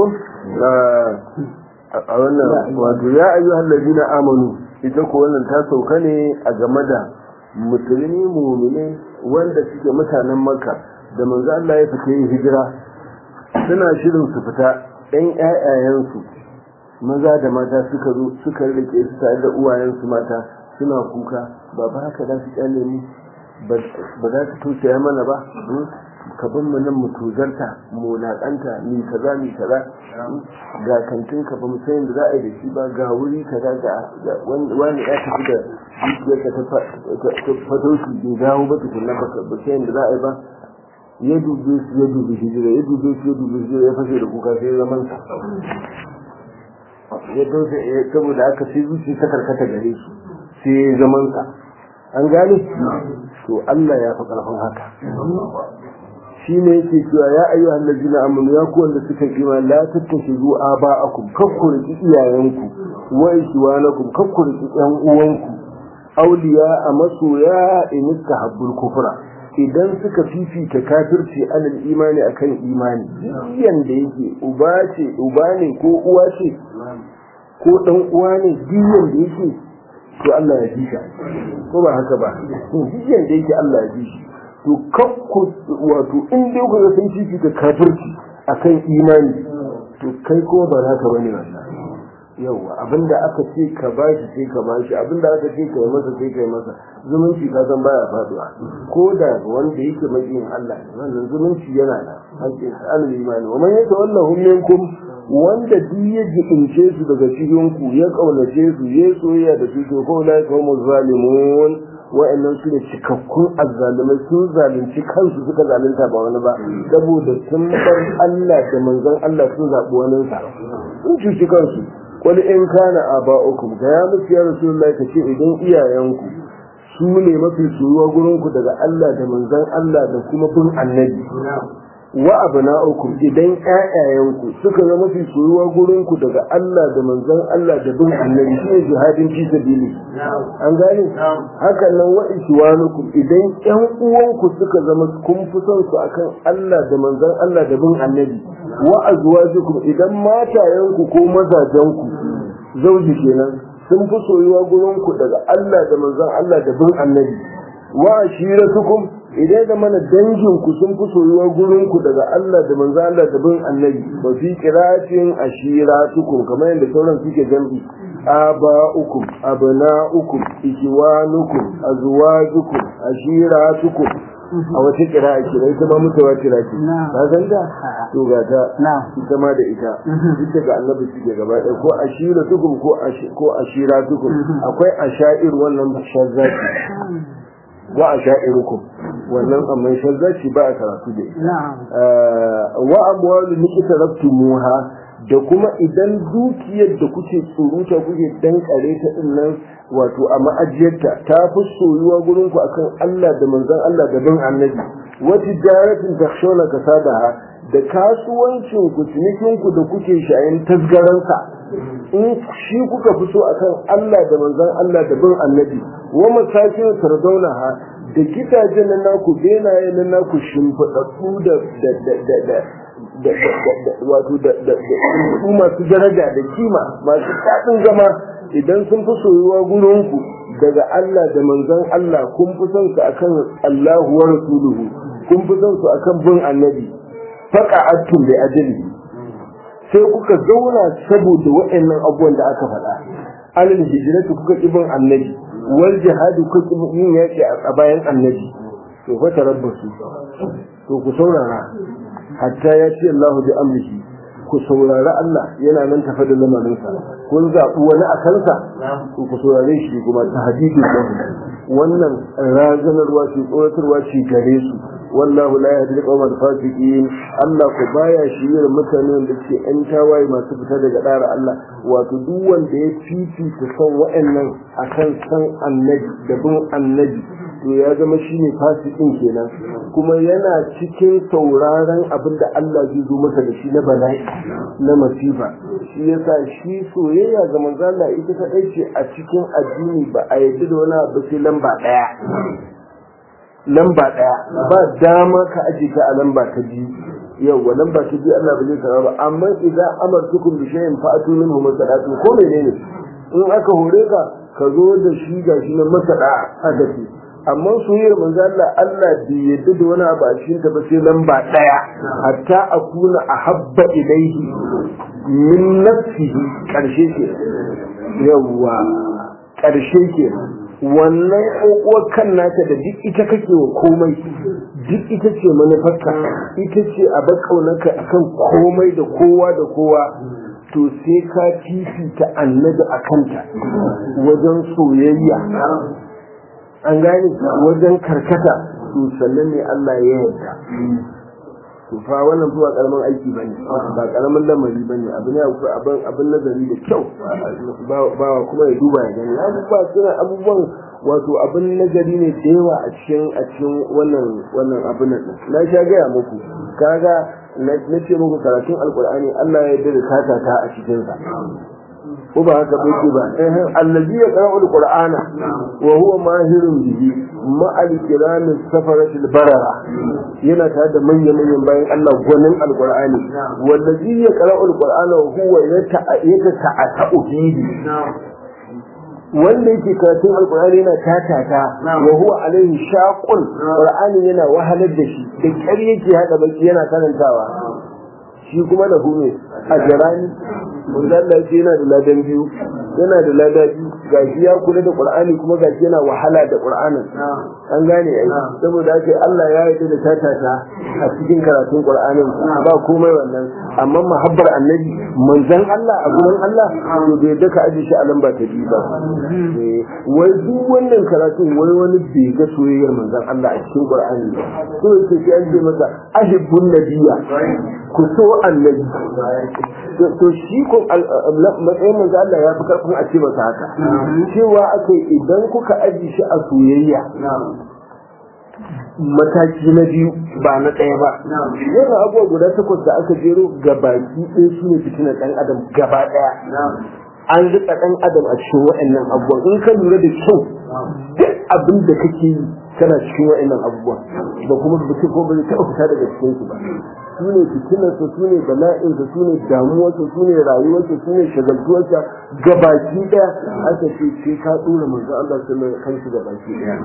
a wannan wato ya ayyuhal ladina amanu ita ko wannan ta sauka ne a game da musulmi mu'mine wanda suke mutanen Makka da manzo Allah ya fita yin hijira suna shirin su fita ɗan ƴaƴayensu maza da mata suka zo suka rike su tare da uwayensu mata suna kuka ba ba haka za su kyale mu ba za su tausaya mana ba ka bin mu nan mu tuzarta mu laƙanta mi kaza mi kaza ga kantin ka ba mu san da za a yi da shi ba ga wuri kaza ga wani ya tafi da dukiyarka ta fatauci bai dawo ba tukunna ba ba san da za a yi ba ya dube su ya dube hijira ya dube su ya dube hijira ya fashe da kuka sai zaman sa ya dauke saboda aka sai zuci ta karkata gare shi sai zaman sa an gane to Allah ya fi karfin haka shi ne yake cewa ya ayyu allazina amanu ya ku wanda suka kima la tattashizu aba'akum kakkuri iyayenku wa ikhwanakum kakkuri yan uwanku awliya a masoya in istahabbul kufra idan suka fifita kafirci alal imani akan imani diyan da yake uba ce uba ne ko uwa ce ko dan uwa ne diyan da yake to Allah ya ji ko ba haka ba diyan da yake Allah ya ji shi to kakku wato in dai ku ga sun fifita kafirci akan imani to kai ko ba za ka bane wannan yawa abinda aka ce ka bashi sai ka bashi abinda aka ce ka yi masa sai ka yi masa zumunci ka san baya faduwa ko da wanda yake mabiyin Allah wannan zumunci yana da hakkin alal imani wa man yatawallahu minkum wanda duk ya jibince su daga cikin ku ya kaunace su ya soyayya da su to ko la yaqawmu zalimun wa'annan su ne cikakkun azzalumai sun zalunci kansu suka zalunta ba wani ba saboda sun bar Allah da manzon Allah sun zaɓi wani sa sun cuci kansu wani in kana aba'ukum ga ya musu ya rasulullahi ka ce idan iyayenku su ne mafi soyuwa gurinku daga Allah da manzon Allah da kuma bin annabi wa abna'ukum idan ƴaƴayenku suka zama mafi soyuwa gurinku daga Allah da manzon Allah da bin annabi shine jihadin fi sabili an gane hakan nan wa iswanukum idan ƴan uwanku suka zama kun fi son su akan Allah da manzon Allah da bin annabi wa azwajukum idan matayenku ko mazajenku zauji kenan sun fi soyuwa gurinku daga Allah da manzon Allah da bin annabi wa ashiratukum idan da mana danginku sun fi soyuwa gurinku daga Allah da manzo Allah da bin annabi ba fi qiratin ashiratukum kamar yadda sauran suke jam'i aba'ukum abna'ukum ikhwanukum azwajukum ashiratukum a wata kira'a ke da ita ma mutuwa kira ce ba san da to ga ta ita ma da ita ita ga annabi suke gaba ɗaya ko ashiratukum ko ko ashiratukum akwai ashair wannan shazzaki wa a sha'irukum wannan amma shazzaci ba a karatu da ita wa amwalu nikita rabtumuha da kuma idan dukiyar da kuke tsuruta kuke dankare ta din nan wato a ma'ajiyarta ta fi soyuwa gurin ku akan Allah da manzon Allah da bin annabi wa tijaratin takshawna kasadaha da kasuwancin ku cinikin ku da kuke shayin tasgaransa in shi kuka fi so akan Allah da manzon Allah da bin annabi wa masakin tardaunaha da gidajen nan naku benaye nan naku shimfiɗaɗɗu da da da da wato da da da masu daraja da kima masu daɗin zama idan sun fi soyuwa gurinku daga Allah da manzon Allah kun fi son su akan Allahu wa rasuluhu kun fi son su akan bin annabi faqa'atum bi ajli sai kuka zauna saboda waɗannan abubuwan da aka faɗa alal hijratu kuka ki bin annabi wal jihadu kuka ki yin yaki a bayan annabi to fa tarabbasu to ku saurara hatta ya ce Allahu bi amrihi ku saurari Allah yana nan tafa da lamarinsa kun zaɓi wani a kansa to ku saurare shi kuma ta hadidi wannan razanarwa ce tsoratarwa ce gare su wallahu la yahdi al-qawmal fasiqin Allah ku baya shirye mutanen da ke yan tawaye masu fita daga dara Allah wato duk wanda ya fifita son wa'annan akan san annabi da bin annabi to to ya zama shine fasikin kenan kuma yana cikin sauraron abin da Allah zai zo masa da shi na bala'i na masifa shi yasa shi soyayya ga manzo Allah ita kadai ce a cikin addini ba a yadda da wani abu sai lamba daya lamba daya ba dama ka aje ta a lamba ta biyu yawwa lamba ta biyu Allah ba zai karba ba amma idan amartukum bi shay'in fa'atu minhu masadatu ko menene in aka hore ka ka zo da shi ga shi na masada a gaske amma soyayyar manzo Allah Allah bai yadda da wani abu a cikin ta ba sai lamba daya hatta akuna ahabba ilaihi min nafsihi karshe ke yawwa karshe ke wannan kokowar kan nata da duk ita kake wa komai duk ita ce manufarka ita ce a bakaunaka akan komai da kowa da kowa to sai ka fifita annabi a kanta wajen soyayya an gane wajen karkata to sannan ne Allah ya yarda to fa wannan ba karamin aiki bane ba karamin lamari bane abu ne abin abin nazari da kyau ba kuma ya duba ya gani abubuwa suna abubuwan wato abin nazari ne da yawa a cikin a cikin wannan wannan abin nan na sha gaya muku kaga na ce muku karatun alkur'ani Allah ya yarda da kata ta a cikin sa ko ba haka bai ce ba eh allazi ya qara'u alqur'ana wa huwa mahirun bihi ma al-kiram safarat al-barara yana tare da manyan manyan bayan Allah gwanin alqur'ani wallazi ya qara'u alqur'ana wa huwa yata'atu bihi wanda yake karatun alkur'ani yana tatata wa huwa alaihi shaqun qur'ani yana wahalar da shi da kyar yake hada baki yana karantawa shi kuma da hume a jarani mun Allah yake yana da ladan biyu yana da lada biyu gashi ya kula da qur'ani kuma gashi yana wahala da qur'anin an gane ai saboda haka Allah ya yarda da tatata a cikin karatun qur'anin ba komai wannan amma mahabbar annabi manzon Allah a gurin Allah to bai da ka aje shi a lamba ta biyu ba wai duk wannan karatun wai wani bai ga soyayyar manzon Allah a cikin qur'ani ba so yake sai an ce masa ahibbun nabiyya ku so annabi to shi ko matsayin manzo Allah ya fi karfin a ce masa haka cewa akai idan kuka aji shi a soyayya mataki na biyu ba na ɗaya ba yana abubuwa guda takwas da aka jero gabaki ɗaya su ne fitinar ɗan adam gaba ɗaya an riƙa ɗan adam a cikin waɗannan abubuwan in ka lura da kyau duk abin da kake yi kana cikin waɗannan abubuwan ba kuma mutum ko ba zai taɓa fita daga cikin su ba su ne fitinarsa su ne bala'insa su ne damuwarsa su ne rayuwarsa su ne shagaltuwarsa gabaki ɗaya aka ce sai ka ɗora manzo Allah sallallahu alaihi kansu gabaki ɗaya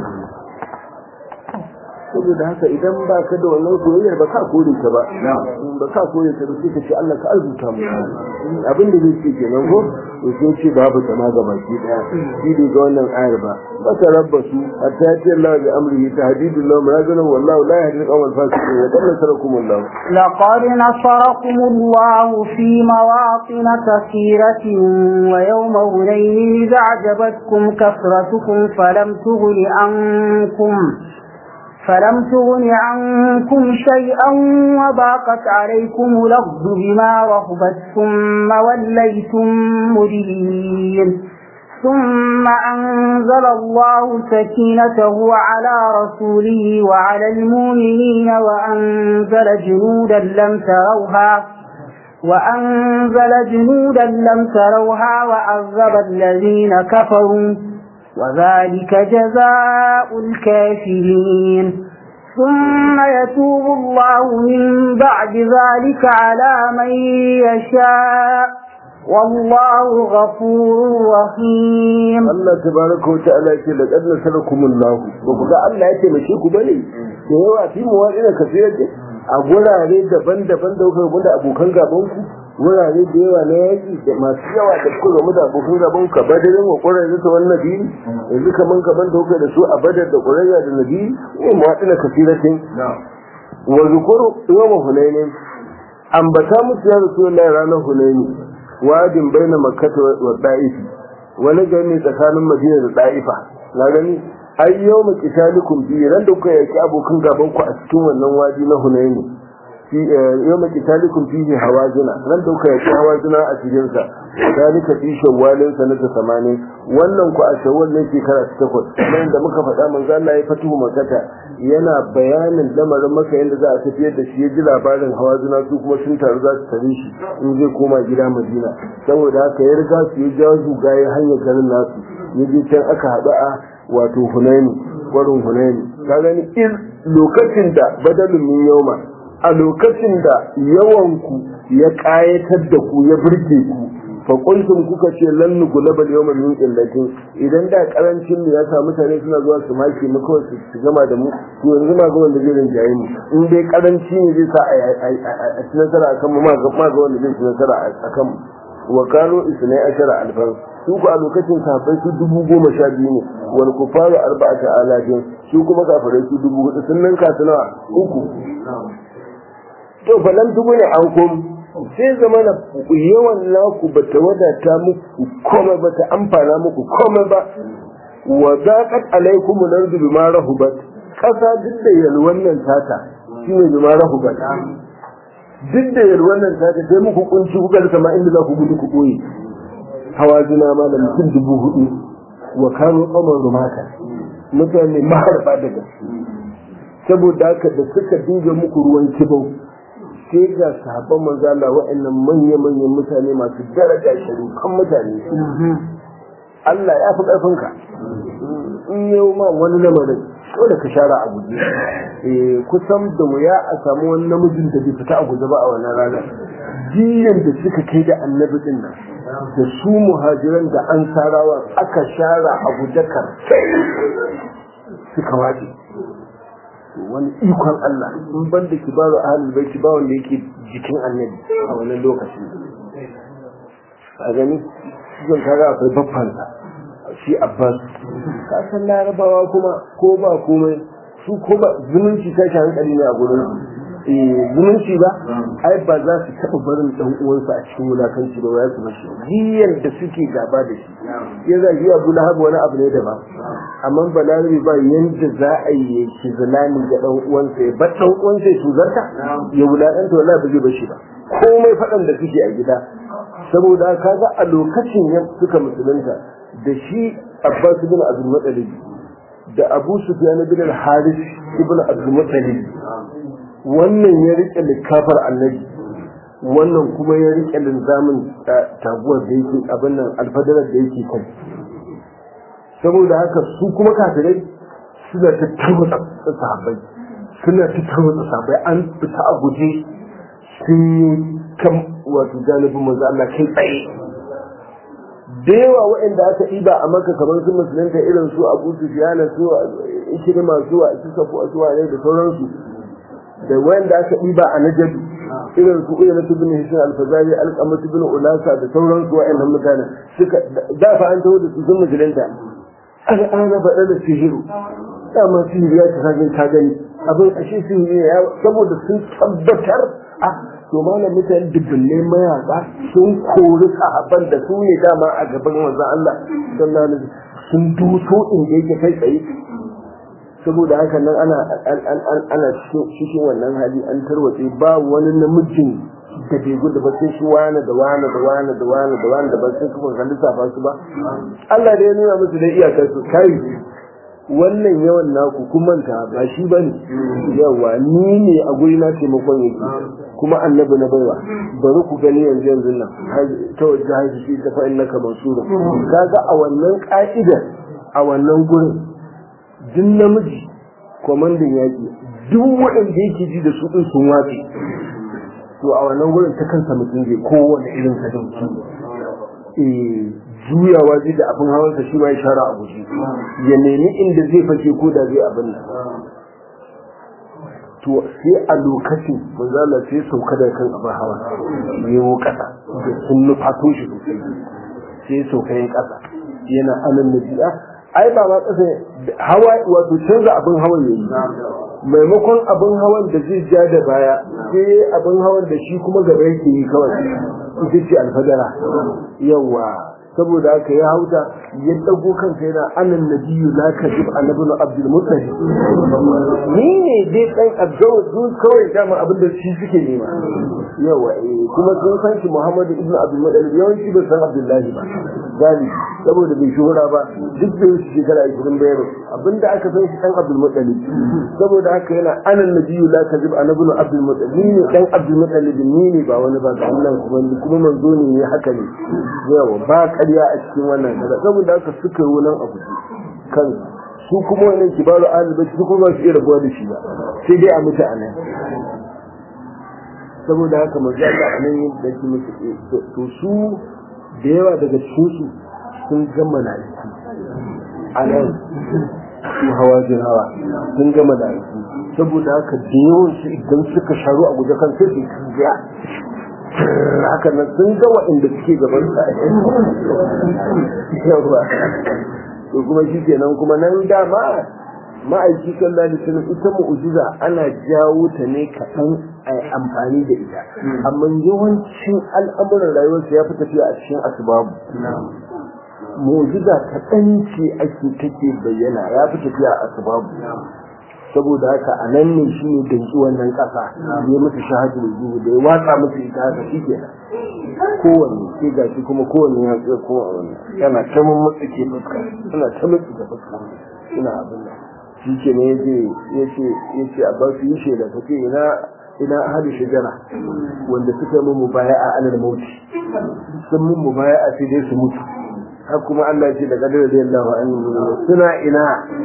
saboda haka idan ba ka da wannan soyayyar ba ka kore ta ba ba ka kore ta ba sai ka ce Allah ka arzuta mu abin da zai ce kenan ko to sai ce babu ta ma ga baki daya shi bai ga wannan ayar ba ba ta rabbasu hatta ya ce Allah bi amrihi tahdidul lahu razana wallahu la yahdi al-qawm al-fasiqin wa dalla sarakum Allah لقد نصركم الله في مواطن كثيرة ويوم هنين إذ أعجبتكم كثرتكم فلم تغن عنكم فلم تغن عنكم شيئا وضاقت عليكم الأرض بما رهبت ثم وليتم مدبرين ثم أنزل الله سكينته على رسوله وعلى المؤمنين وأنزل جنودا لم تروها وأنزل جنودا لم تروها وعذب الذين كفروا وذلك جزاء الكافرين ثم يتوب الله من بعد ذلك على من يشاء والله غفور رحيم Allah tabaraka wa ta'ala ce da kadna sarakumullahu ba ku ga Allah ya taimake ku bane da yawa fi mu wani da kafiyar a gurare daban-daban da kuka da abokan gaban ku wurare da yawa na yaki da masu yawa da kuka gamu da abokan gaban ka badarin wa ƙwararri ta wannan nabi yanzu kaman kaman da kuka da su a badar da ƙwararra da nabi ne mu waɗina kafiratin wa zukuru yawma hunainin ambata musu ya rasulullahi ranar hunaini wadin baina makkata wa da'ifi wani gani tsakanin madina da da'ifa na gani ai yau mu kitalikum bi ran da kuka yaki abokan gaban ku a cikin wannan wadi na hunaini fi yawma qitalikum fihi hawazina nan da kuka yaki hawazina a cikin sa dalika fi shawwalin sanata 80 wannan ku a shawwal ne shekara ta takwas nan da muka faɗa manzo Allah ya fatuhu makata yana bayanin lamarin maka yadda za a tafiyar da shi ya ji labarin hawazina su kuma sun taru za su tare shi in zai koma gida Madina saboda haka ya riga su ya jawo zuga ya hanyar garin nasu ya je can aka haɗu a wato Hunaini gwarin Hunaini ka gani in lokacin da badalin min yauma a lokacin da yawanku ya ƙayatar da ku ya burge ku fa kuntum kuka ce lan nugulaba yawma min illatin idan da karancin mu ya sa mutane suna zuwa su maki mu kawai su gama da mu to yanzu ma ga wanda zai rinjaye mu in dai karanci ne zai sa a ci nasara akan mu ma ga wanda zai ci nasara akan mu wa kano isnai ashara alfan su ku a lokacin sahabbai su dubu goma sha biyu ne wal kufaru arba'ata alafin su kuma kafirai su dubu hudu sun ninka su nawa uku to falan tubu ne an kom sai zama na yawan naku ba ta wadata muku komai ba ta amfana muku komai ba wa zaqat alaikum al-ardu bima rahubat kasa duk da yalwan nan tata shine bima rahubat duk da yalwan nan tata sai muku kunci kuka rasa ma inda za ku gudu ku boye hawazina ma da mutum dubu hudu wa kanu qamar rumata mutane maharba daga saboda haka da suka dinga muku ruwan kibau sai ga sahabban manzo Allah wa'annan manya-manyan mutane masu daraja kan mutane Allah ya fi ƙarfinka in yau ma wani lamarin dole ka share a guje eh kusan da wuya a samu wani namijin da bai fita a guje ba a wannan ranar jiyan da suka kai da annabi din nan da su muhajiran da an sarawa aka share a guje kar suka wace wani ikon Allah in ban da kibaru ahlul baiti ba wanda yake jikin annabi a wannan lokacin a gani zan kaga akwai babbansa shi abbas ka san larabawa kuma ko ba komai su ko ba zumunci tashi hankali ne a gurin zumunci ba ai ba za su taɓa barin ɗan uwansa a cikin wulakanci ba ya su bashi jiyar da suke gaba da shi ya za yi abu lahab wani abu ne daban amma balarabi ba yanda za a yi shi zalani ga ɗan uwansa ya bar ɗan uwansa ya tuzarta ya wulakanta wala ba zai bashi ba komai faɗan da suke a gida saboda kaga a lokacin ya suka musulunta da shi abbas ibn abdul muttalib da abu sufyan ibn al-harith ibn abdul muttalib wannan ya rike likafar annabi wannan kuma ya rike linzamin taguwar da yake abin nan alfadarar da yake kai saboda haka su kuma kafirai suna ta tarwatsa sahabbai suna ta tarwatsa sahabbai an fita a guje sun yi kan wato janibin manzo Allah kai tsaye da yawa waɗanda aka ɗiba a maka kamar su musulunta irin su abu su fiyana su ishirma su a su safu a su ne da sauransu da wanda aka ɗiba a najabi irin su uyana su bin hishin alfazari alƙamatu bin ulasa da sauransu waɗannan mutane suka da fa an taho da su sun musulunta al'ana faɗa da sihiru dama sihiri ya ta gani ta gani abin ashe sihiri ya saboda sun tabbatar a to malam mutane dubbanne mayaka sun kori sahabban da su ne dama a gaban manzon Allah sallallahu alaihi sun duso inda yake kai tsaye saboda haka nan ana ana cikin wannan hali an tarwatse ba wani namijin da bai gudu ba sai shi wani da wani da wani da wani da wani da ba sai kuma kan lissafa su ba Allah da ya nuna musu da iyakar su kai wannan yawan naku kun manta ba shi bane yawa ni ne a guri na taimakon yake kuma annabi na baiwa bari ku gani yanzu yanzu nan ta wajen haifi shi ta fa'in naka mansura kaga a wannan ka'idar a wannan gurin duk namiji kwamandan yaƙi duk waɗanda yake ji da su ɗin sun wace to a wannan gurin ta kansa mutum zai kowane irin sadauki juyawa zai da abin hawansa shi ma ya shara a guji ya nemi inda zai fashe ko da zai abin nan to sai a lokacin manzala sai sauka da kan abin hawa yawo kasa da sun nufato shi sosai sai sauka yin kasa yana anan nabi'a ai ba ma kasa hawa wato canza abin hawan yayi maimakon abin hawan da zai ja da baya sai abin hawan da shi kuma gaba yake yi kawai ita ce alfadara yawa saboda haka ya hauta ya dago kansa yana anan nabiyyu la kadib annabi abdul muttalib ni ne dai dan abdul sun kawai dama abin da shi suke nema yawa eh kuma sun san shi muhammadu ibnu abdul muttalib yawanci bai san abdullahi ba gani saboda bai shuhura ba duk da shi shekara 20 bayar abinda aka san shi dan abdul muttalib saboda haka yana anan nabiyyu la kadib annabi abdul muttalib ni ne dan abdul muttalib ni ne ba wani ba ga Allah kuma kuma manzo ne haka ne yawa ba ƙarya a cikin wannan kaza saboda haka suka yi wannan abu kan su kuma wannan kibaru alibai su kuma su iya rabuwa da shi ba sai dai a mutu a nan saboda haka manzo Allah a nan da shi mutu to su da yawa daga cikin su sun gama na a nan su hawa jin hawa sun gama da saboda haka da yawan su idan suka sharu a guje kan sai su kiya haka nan sun ga waɗanda suke gaban sa yawa to kuma shi kenan kuma nan dama ma'aiki sallallahu alaihi wasallam ita mu'jiza ana jawo ta ne kaɗan a amfani da ita amma yawancin al'amuran rayuwarsa ya fi tafiya a cikin asbabu mu'jiza kaɗan ce ake take bayyana ya fi tafiya a asbabu saboda haka a nan ne shi ne danki wannan ƙasa ya musu shahadu da zuwa da ya watsa musu ita haka shi ke kowanne sai ga shi kuma kowanne ya tsaye kowanne yana ta mun mutsike fuska suna ta mutsike fuska suna abin da shi ke ne ya ce a basu yi shaida ta ce ina ina ahadu shajara wanda suka yi mu baya a alal mauti sun mun mu baya a sai dai su mutu har kuma Allah ya ce da kadar da yallahu an suna ina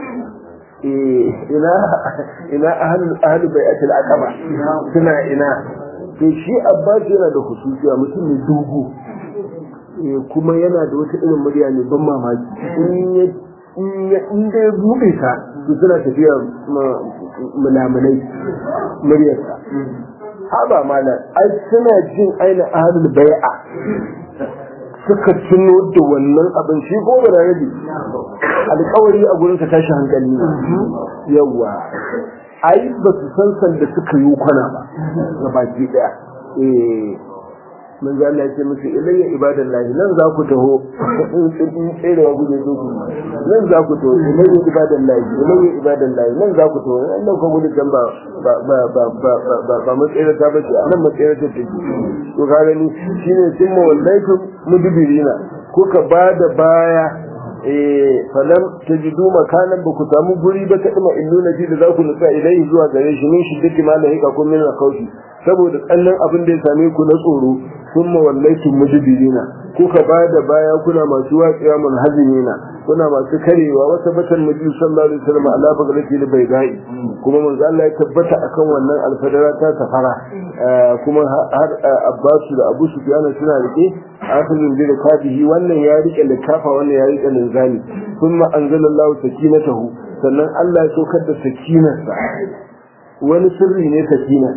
ina ina ahlul ahlul bai'atul aqaba suna ina to shi abbas yana da hususiya mutum ne dogo kuma yana da wata irin murya ne ban mamaki in ya in da ya buɗe ta to suna tafiya mulamunai muryarsa haba malam ai suna jin aina ahlul bai'a suka tuno da wannan abin shi ko ba rabi alƙawari a gurin ka tashi hankali yawa ai ba su san sanda suka yi kwana ba ga baki daya eh mun ga Allah ya ce musu ilayya ibadallahi nan za ku taho in tserewa guje so ku nan za ku taho ilayya ibadallahi ilayya ibadallahi nan za ku taho nan ka gudu dan ba ba ba ba ba ba ba matsayar ta bace nan matsayar ta take to ka gani shine summa wallaitum mudbirina kuka bada baya eh falam tajidu makanan ba ku samu guri ba ta dima illuna ji da za ku nutsa ilai zuwa gare shi min shiddati ma la yaka kun min kaushi saboda kallon abin da ya same ku na tsoro sun mawallaitu mujibirina kuka ba da baya kuna masu watsiya munhazimina kuna masu karewa wata batan nabi sallallahu alaihi wasallam ala bagrati da bai gai kuma manzo Allah ya tabbata akan wannan alfadara ta safara kuma har Abbasu da Abu Sufyan suna rike akhirun bi rikabihi wannan ya rike likafa wannan ya rike linzami thumma anzalallahu sakinatahu sannan Allah ya saukar da sakinarsa wani sirri ne sakina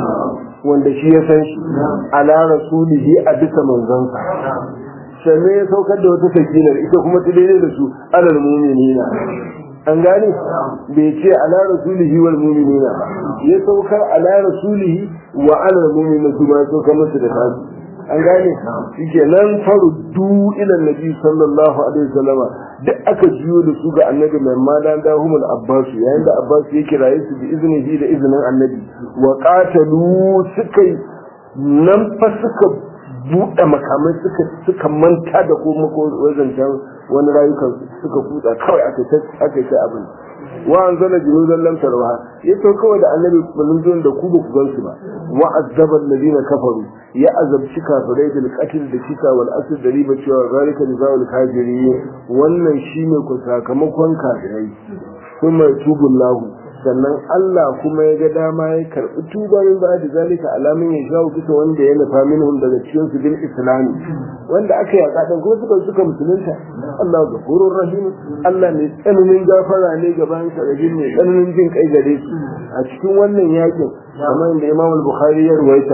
wanda shi ya san shi ala rasulihi a bisa manzansa sannan ya saukar da wata sakinar ita kuma ta daidai da su alal mu'minina an gane bai ce ala rasulihi wal mu'minina ya saukar ala rasulihi wa alal mu'minina su ma saukar musu da tasu an gane shike nan faruddu ila nabi sallallahu alaihi wasallam duk aka jiyo da su ga annabi mai madan da humul abbas yayin da abbas ya kiraye su bi iznihi da iznin annabi wa qatalu suka nan fa suka buɗe makamai suka suka manta da kuma ko wajen wani rayukan suka kutsa kawai aka aka ta abin wa anzala junudan lam tarawha yato kawai da annabi kullun da ku ba ku gansu ba wa azaba alladhina kafaru ya azabci kafirai bil qatl da kisa wal asr da riba cewa zalika jazaa'ul kafirin wannan shine ku sakamakon kafirai kuma tubullahu sannan Allah kuma ya ga dama ya karɓi tubarin ba da zalika alamin ya shawo bisa wanda ya nufa minhum daga cikin su bil islami wanda aka yi a kuma suka suka musulunta Allah gafurur rahim Allah mai tsananin gafara ne gaban sa da mai tsananin jin kai gare su a cikin wannan yakin kamar da Imam al-Bukhari ya ruwaita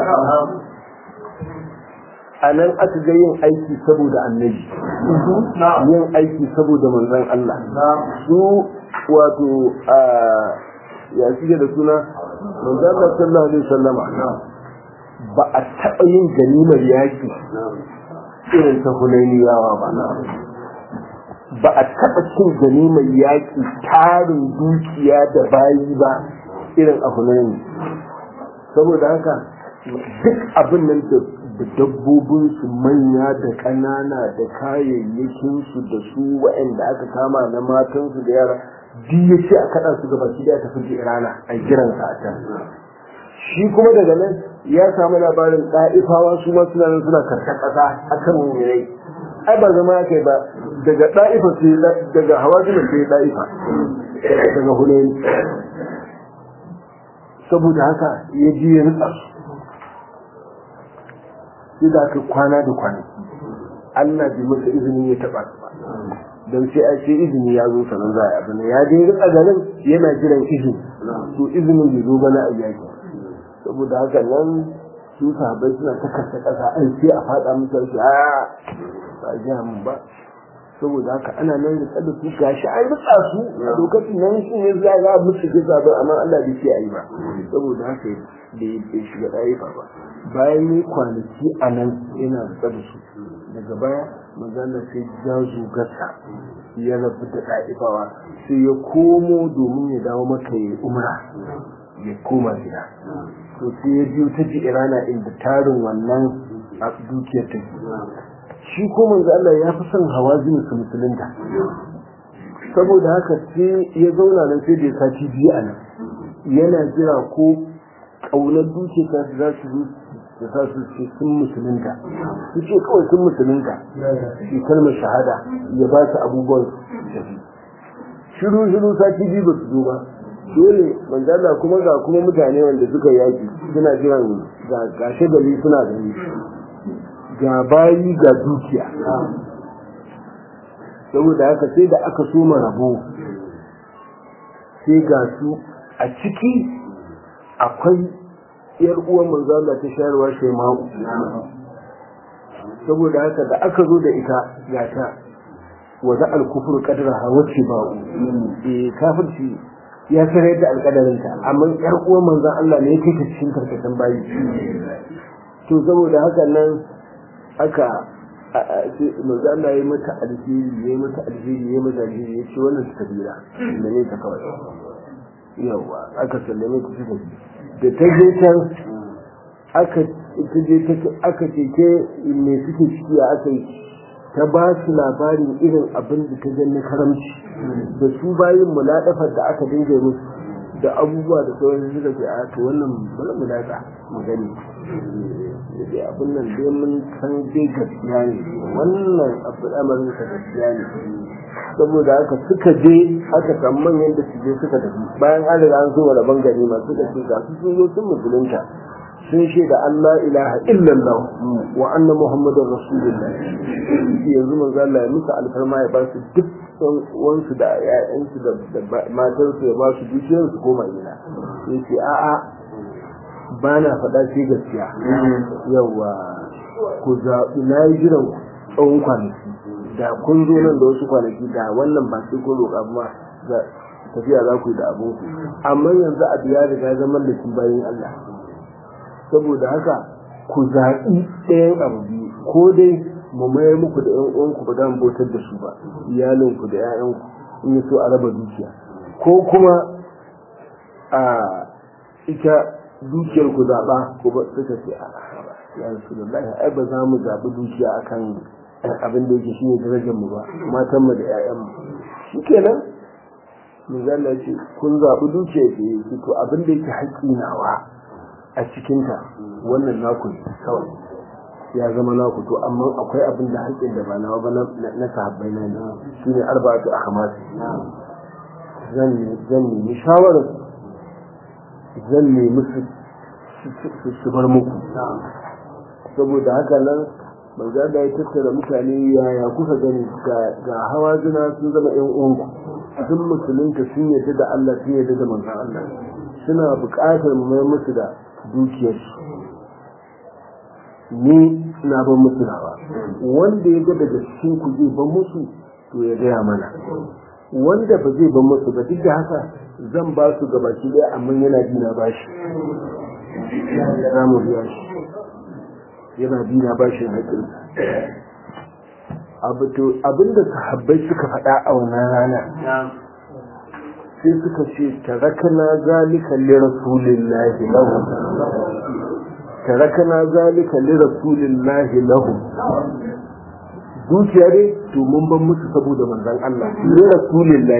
a nan aka ga yin aiki saboda annabi yin aiki saboda manzon Allah su wato ya suke da suna manzon Allah sallallahu alaihi wasallama ba a taɓa yin ganimar yaki irin ta hunainiyawa ba ba a taɓa cin gani mai yaƙi tarin dukiya da bayi ba irin a hunaini saboda haka duk abin nan da dabbobinsu manya da ƙanana da kayayyakinsu da su waɗanda aka kama na matansu da yara duk ya ce a kaɗa su gaba shi da tafi irana a jiran sa a can shi kuma daga nan ya samu labarin ɗa'ifawa su ma suna nan suna karkar ƙasa a kan mummunai ai ba zama kai ba daga ɗa'ifa sai daga hawa zuwa sai ɗa'ifa daga hunayi saboda haka ya ji ya nutsa su sai da aka kwana da kwanaki Allah bai masa izini ya taɓa su ba don sai a ce izini ya zo sanar za a yi abin ya je rika ganin yana jiran izini to izinin bai zo ba na ayyaki saboda haka nan su sahabbai suna ta kasa kasa an sai a fada musu shi a ba ji mun ba saboda haka ana nan da tsada su gashi an rika su a lokacin nan shi ne za ga musu ga zaɓen amma Allah bai ce ayi ba saboda haka bai bai shiga ɗaya ba bayan ne kwanaki a nan yana da su daga baya magana sai ja zugarsa ya rabu da ɗa'ifawa sai ya komo domin ya dawo maka ya umra ya koma gida to sai ya biyo ta ji irana inda tarin wannan a dukiyar ta shi ko manzo Allah ya fi son hawa zini su musulunta saboda haka sai ya zauna nan sai da ya sati biyu a nan yana jira ko ƙaunar dukiyar ta za su zo da sa su ce sun musulunta su ce kawai sun musulunta shi kalmar shahada ya ba su abubuwan shiru shiru sati biyu ba su zo ba dole manzala kuma ga kuma mutane wanda suka yaki suna jiran ga shagali suna gani ga bayi ga dukiya saboda haka sai da aka soma rabo sai ga su a ciki akwai yar uwan manzala ta shayarwa shaima'u saboda haka da aka zo da ita ga ta wa za al-kufru qadraha wacce ba'u eh kafirci ya kare da alƙadarinta amma yar uwan manzon Allah ne yake cikin karkashin bayi to saboda haka nan aka manzon Allah ya mata alheri ya mata alheri ya mata alheri ya ce wannan kabira da ne ta kawai yawa aka sallame ta cikin da ta je can aka ta je aka ce ke me suke ciki aka yi ta ba su labarin irin abin da ta gani karamci da su bayin mulaɗafar da aka dinga musu da abubuwa da sauran suka ce a to wannan bari mu latsa mu gani dai abin nan dai mun san dai gaskiya ne wannan abin amarin ka gaskiya ne saboda haka suka je aka san manyan da su je suka tafi bayan an riga an zo wani bangare masu da ce ga su sun zo sun musulunta sun shaida Allah ilaha illallah wa anna muhammadar rasulullah yanzu manzo Allah ya musu alfarma ya ba su duk wansu da ƴaƴansu da matarsu ya ba su dukiyar su koma gida yace a'a ba na faɗa sai gaskiya yawa ku zaɓi na yi jiran tsawon kwanaki da kun zo nan da wasu kwanaki da wannan ba sai ko roƙa ba tafiya za ku yi da abinku amma yanzu abu ya riga zaman da shi bayan Allah saboda haka ku zaɓi ɗayan abu biyu ko dai mu mayar muku da ƴan uwanku ba dan bautar da su ba iyalinku da ƴaƴanku in yi so a raba dukiya ko kuma a ita dukiyar ku zaɓa ko ba suka ce a ya rasulullahi ai ba za mu zaɓi dukiya akan abin da yake shine darajar mu ba matan mu da ƴaƴan mu shikenan mun zalla ce kun zaɓi dukiya ke to abin da yake haƙƙi nawa a cikinta wannan naku ne kawai ya zama naku to amma akwai abin da haƙƙin da ba nawa ba na sahabbai na ne shi ne arba'atu ahmad zan zan nemi shawarar zan nemi su su bar muku saboda haka nan manzo da ya tattara mutane yaya kuka gani ga hawa juna sun zama ƴan uwanku sun musulunta sun yarda da Allah sun yarda da manzon Allah suna buƙatar mu mai musu da dukiyarsu ni na ban musu nawa wanda ya ga daga cikin ku zai ban musu to ya gaya mana wanda ba zai ban musu ba duk da haka zan ba su gaba ki daya amma yana bi na bashi za mu biya shi yana bi na bashi haƙin abinda sahabbai suka faɗa a wannan rana sai suka ce tarakana zalika li rasulillahi lahu tarakana zalika li rasulillahi lahu dukiya dai to mun ban musu saboda manzon Allah li rasulillahi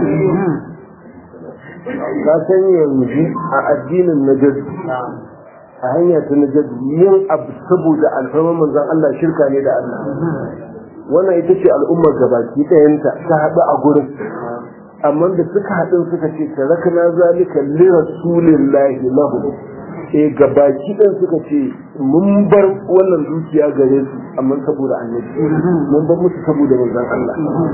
ka san yanzu a addinin najad a hanya ta najad yin abu saboda alfarman manzon Allah shirka ne da Allah wannan ita ce al'ummar gabaki ɗayanta ta haɗu a gurin amma da suka haɗu suka ce tarakna zalika li rasulillahi lahu eh gabaki ɗin suka ce mun bar wannan dukiya gare su amma saboda annabi mun bar musu saboda manzon Allah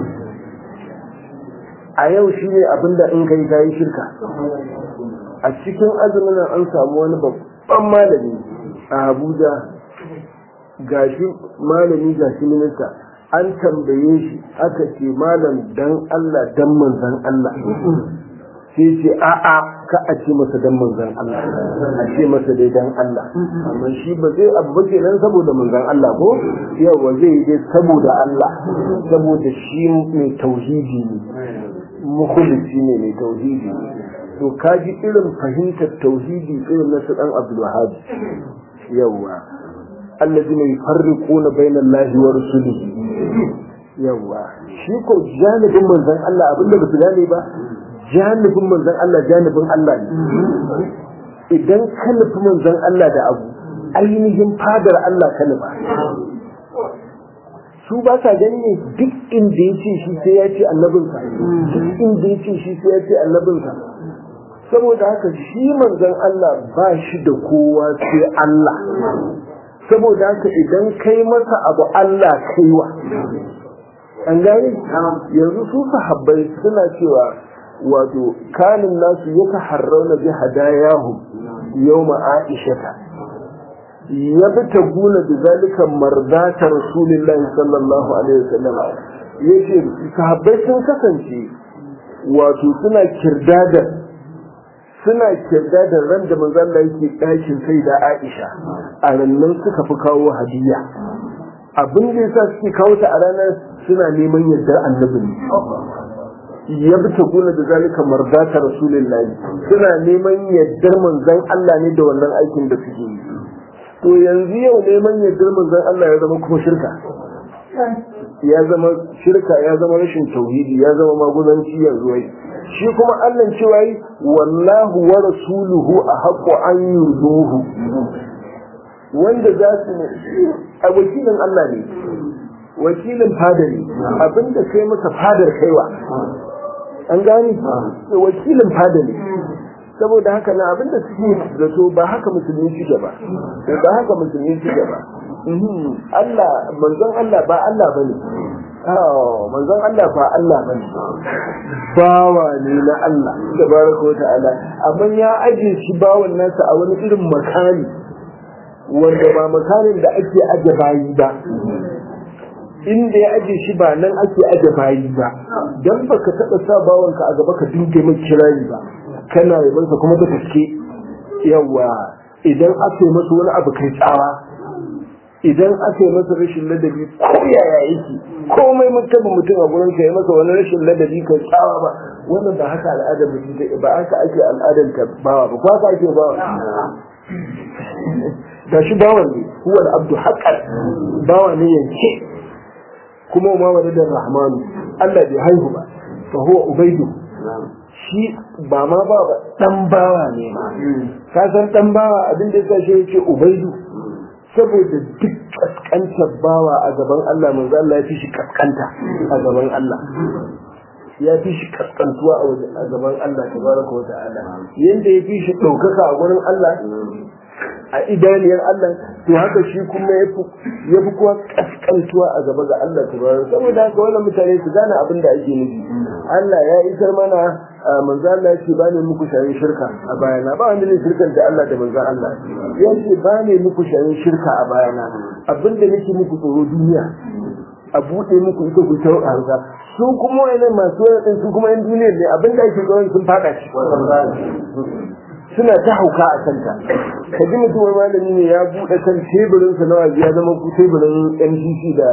a yau shine abinda in kai kayi shirka a cikin azumin an samu wani babban malami a Abuja gashi malami gashi minista an tambaye shi aka ce malam dan Allah dan manzan Allah sai ce a'a ka a ce masa dan manzan Allah a ce masa dai dan Allah amma shi ba zai abu kenan saboda manzan Allah ko yawa zai yi dai saboda Allah saboda shi mai tauhidi ne mukhlisi ne mai tauhidi to kaji irin fahimtar tauhidi irin na su dan Abdul Wahhab yawa الذين يفرقون بين الله ورسله yawa shi ko janibin manzon Allah abinda ba su gane ba janibin manzon Allah janibin Allah ne idan ka nufi manzon Allah da abu ainihin fadar Allah ka nufa su ba sa gani ne duk inda ya ce shi sai ya ce annabinsa duk inda ya ce shi sai ya ce annabinsa saboda haka shi manzon Allah ba shi da kowa sai Allah saboda haka idan kai masa abu Allah kaiwa an gani yanzu su sahabbai suna cewa wato kanin nasu ya taharrauna bi hadayahu yawma aishata ya bi ta guna da zalika mardata rasulillahi sallallahu alaihi wasallam yace sahabbai sun kasance wato suna kirdada suna kirda da ran da manzo Allah yake ɗakin sai da Aisha a rannan suka fi kawo hadiya abin da yasa suke kawo ta a ranar suna neman yardar annabi ne ya bi gona da zalika mardata rasulullahi suna neman yardar manzon Allah ne da wannan aikin da suke yi to yanzu yau neman yardar manzon Allah ya zama kuma shirka ya zama shirka ya zama rashin tauhidi ya zama maguzanci yanzu wai shi kuma Allah cewa yi wallahu wa rasuluhu a haƙo an yurduhu wanda za su ne a wakilin Allah ne wakilin fada ne abinda kai masa fadar kaiwa an gani wakilin fada ne saboda haka na abinda suke zato ba haka musulmi suke ba ba haka musulmi suke ba Allah manzon Allah ba Allah bane manzon Allah ba Allah ba ne bawa ne na Allah tabaraka wata'ala amma ya aje shi bawan nasa a wani irin makani wanda ba makanin da ake aje bayi ba inda ya aje shi ba nan ake aje bayi ba dan baka taba sa bawanka a gaba ka dinga mai kirari ba kana yabansa kuma da gaske yawa idan aka yi masa wani abu kai tsawa idan aka yi masa rashin ladabi ko yaya yake komai mutum mutum a gurin ya masa wani rashin ladabi kai tsawa ba wannan ba haka al'adar mutum ba haka ake al'adar ta bawa ba ko haka ake bawa da shi bawan ne huwa abdu haqqan bawa ne yanke kuma ma wani da rahmanu Allah bai haihu ba fa huwa ubaidu shi ba ma ba dan bawa ne ma ka san dan bawa abin da yasa shi yake ubaidu saboda duk kaskantar bawa a gaban Allah manzo Allah ya fi shi kaskanta a gaban Allah ya fi shi kaskantuwa a gaban Allah tabaraka wa ta'ala yanda ya fi shi ɗaukaka a gurin Allah a idaniyar Allah to haka shi kuma ya fi kuwa kaskantuwa a gaba ga Allah tabaraka saboda haka wannan mutane su gane abin da ake nufi Allah ya isar mana manzo Allah ya ce ba ne muku shayin shirka a bayana ba wanda ne shirkan da Allah da manzo Allah ya ce ba ne muku shayin shirka a bayana abinda nake muku tsoro duniya a buɗe muku ita ku ta harka su kuma wani masu wani su kuma yan duniya ne abinda ake tsoro sun fada shi suna ta hauka a kanta ka ji mutum wani malami ne ya buɗe kan teburin sa na wazi ya zama ku teburin NCC da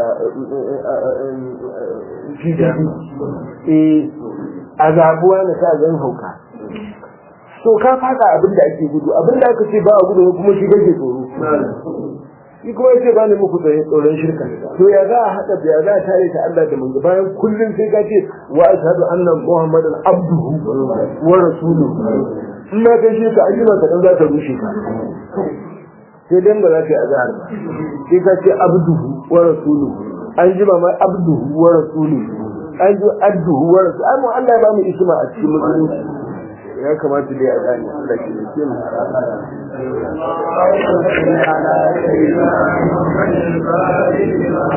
PDP eh a zabuwa na sa zan hauka so ka fada abin da ake gudu abin da aka ce ba a gudu kuma shi kake tsoro shi kuma yace ba ne muku tsoron shirka to ya za a haɗa ya za a tare ta Allah da manzo bayan kullum sai ka ce wa ashhadu anna muhammadan abduhu wa rasuluhu in ma kai shirka ayyuka ka dan za ta rushe ka sai dan ba za ka yi azhar ba sai ka ce abduhu wa rasuluhu an ji ma abduhu wa rasuluhu an ji abduhu wa rasuluhu ai mu Allah ya ba mu isma a cikin musulunci ya kamata dai a gane Allah ke da mu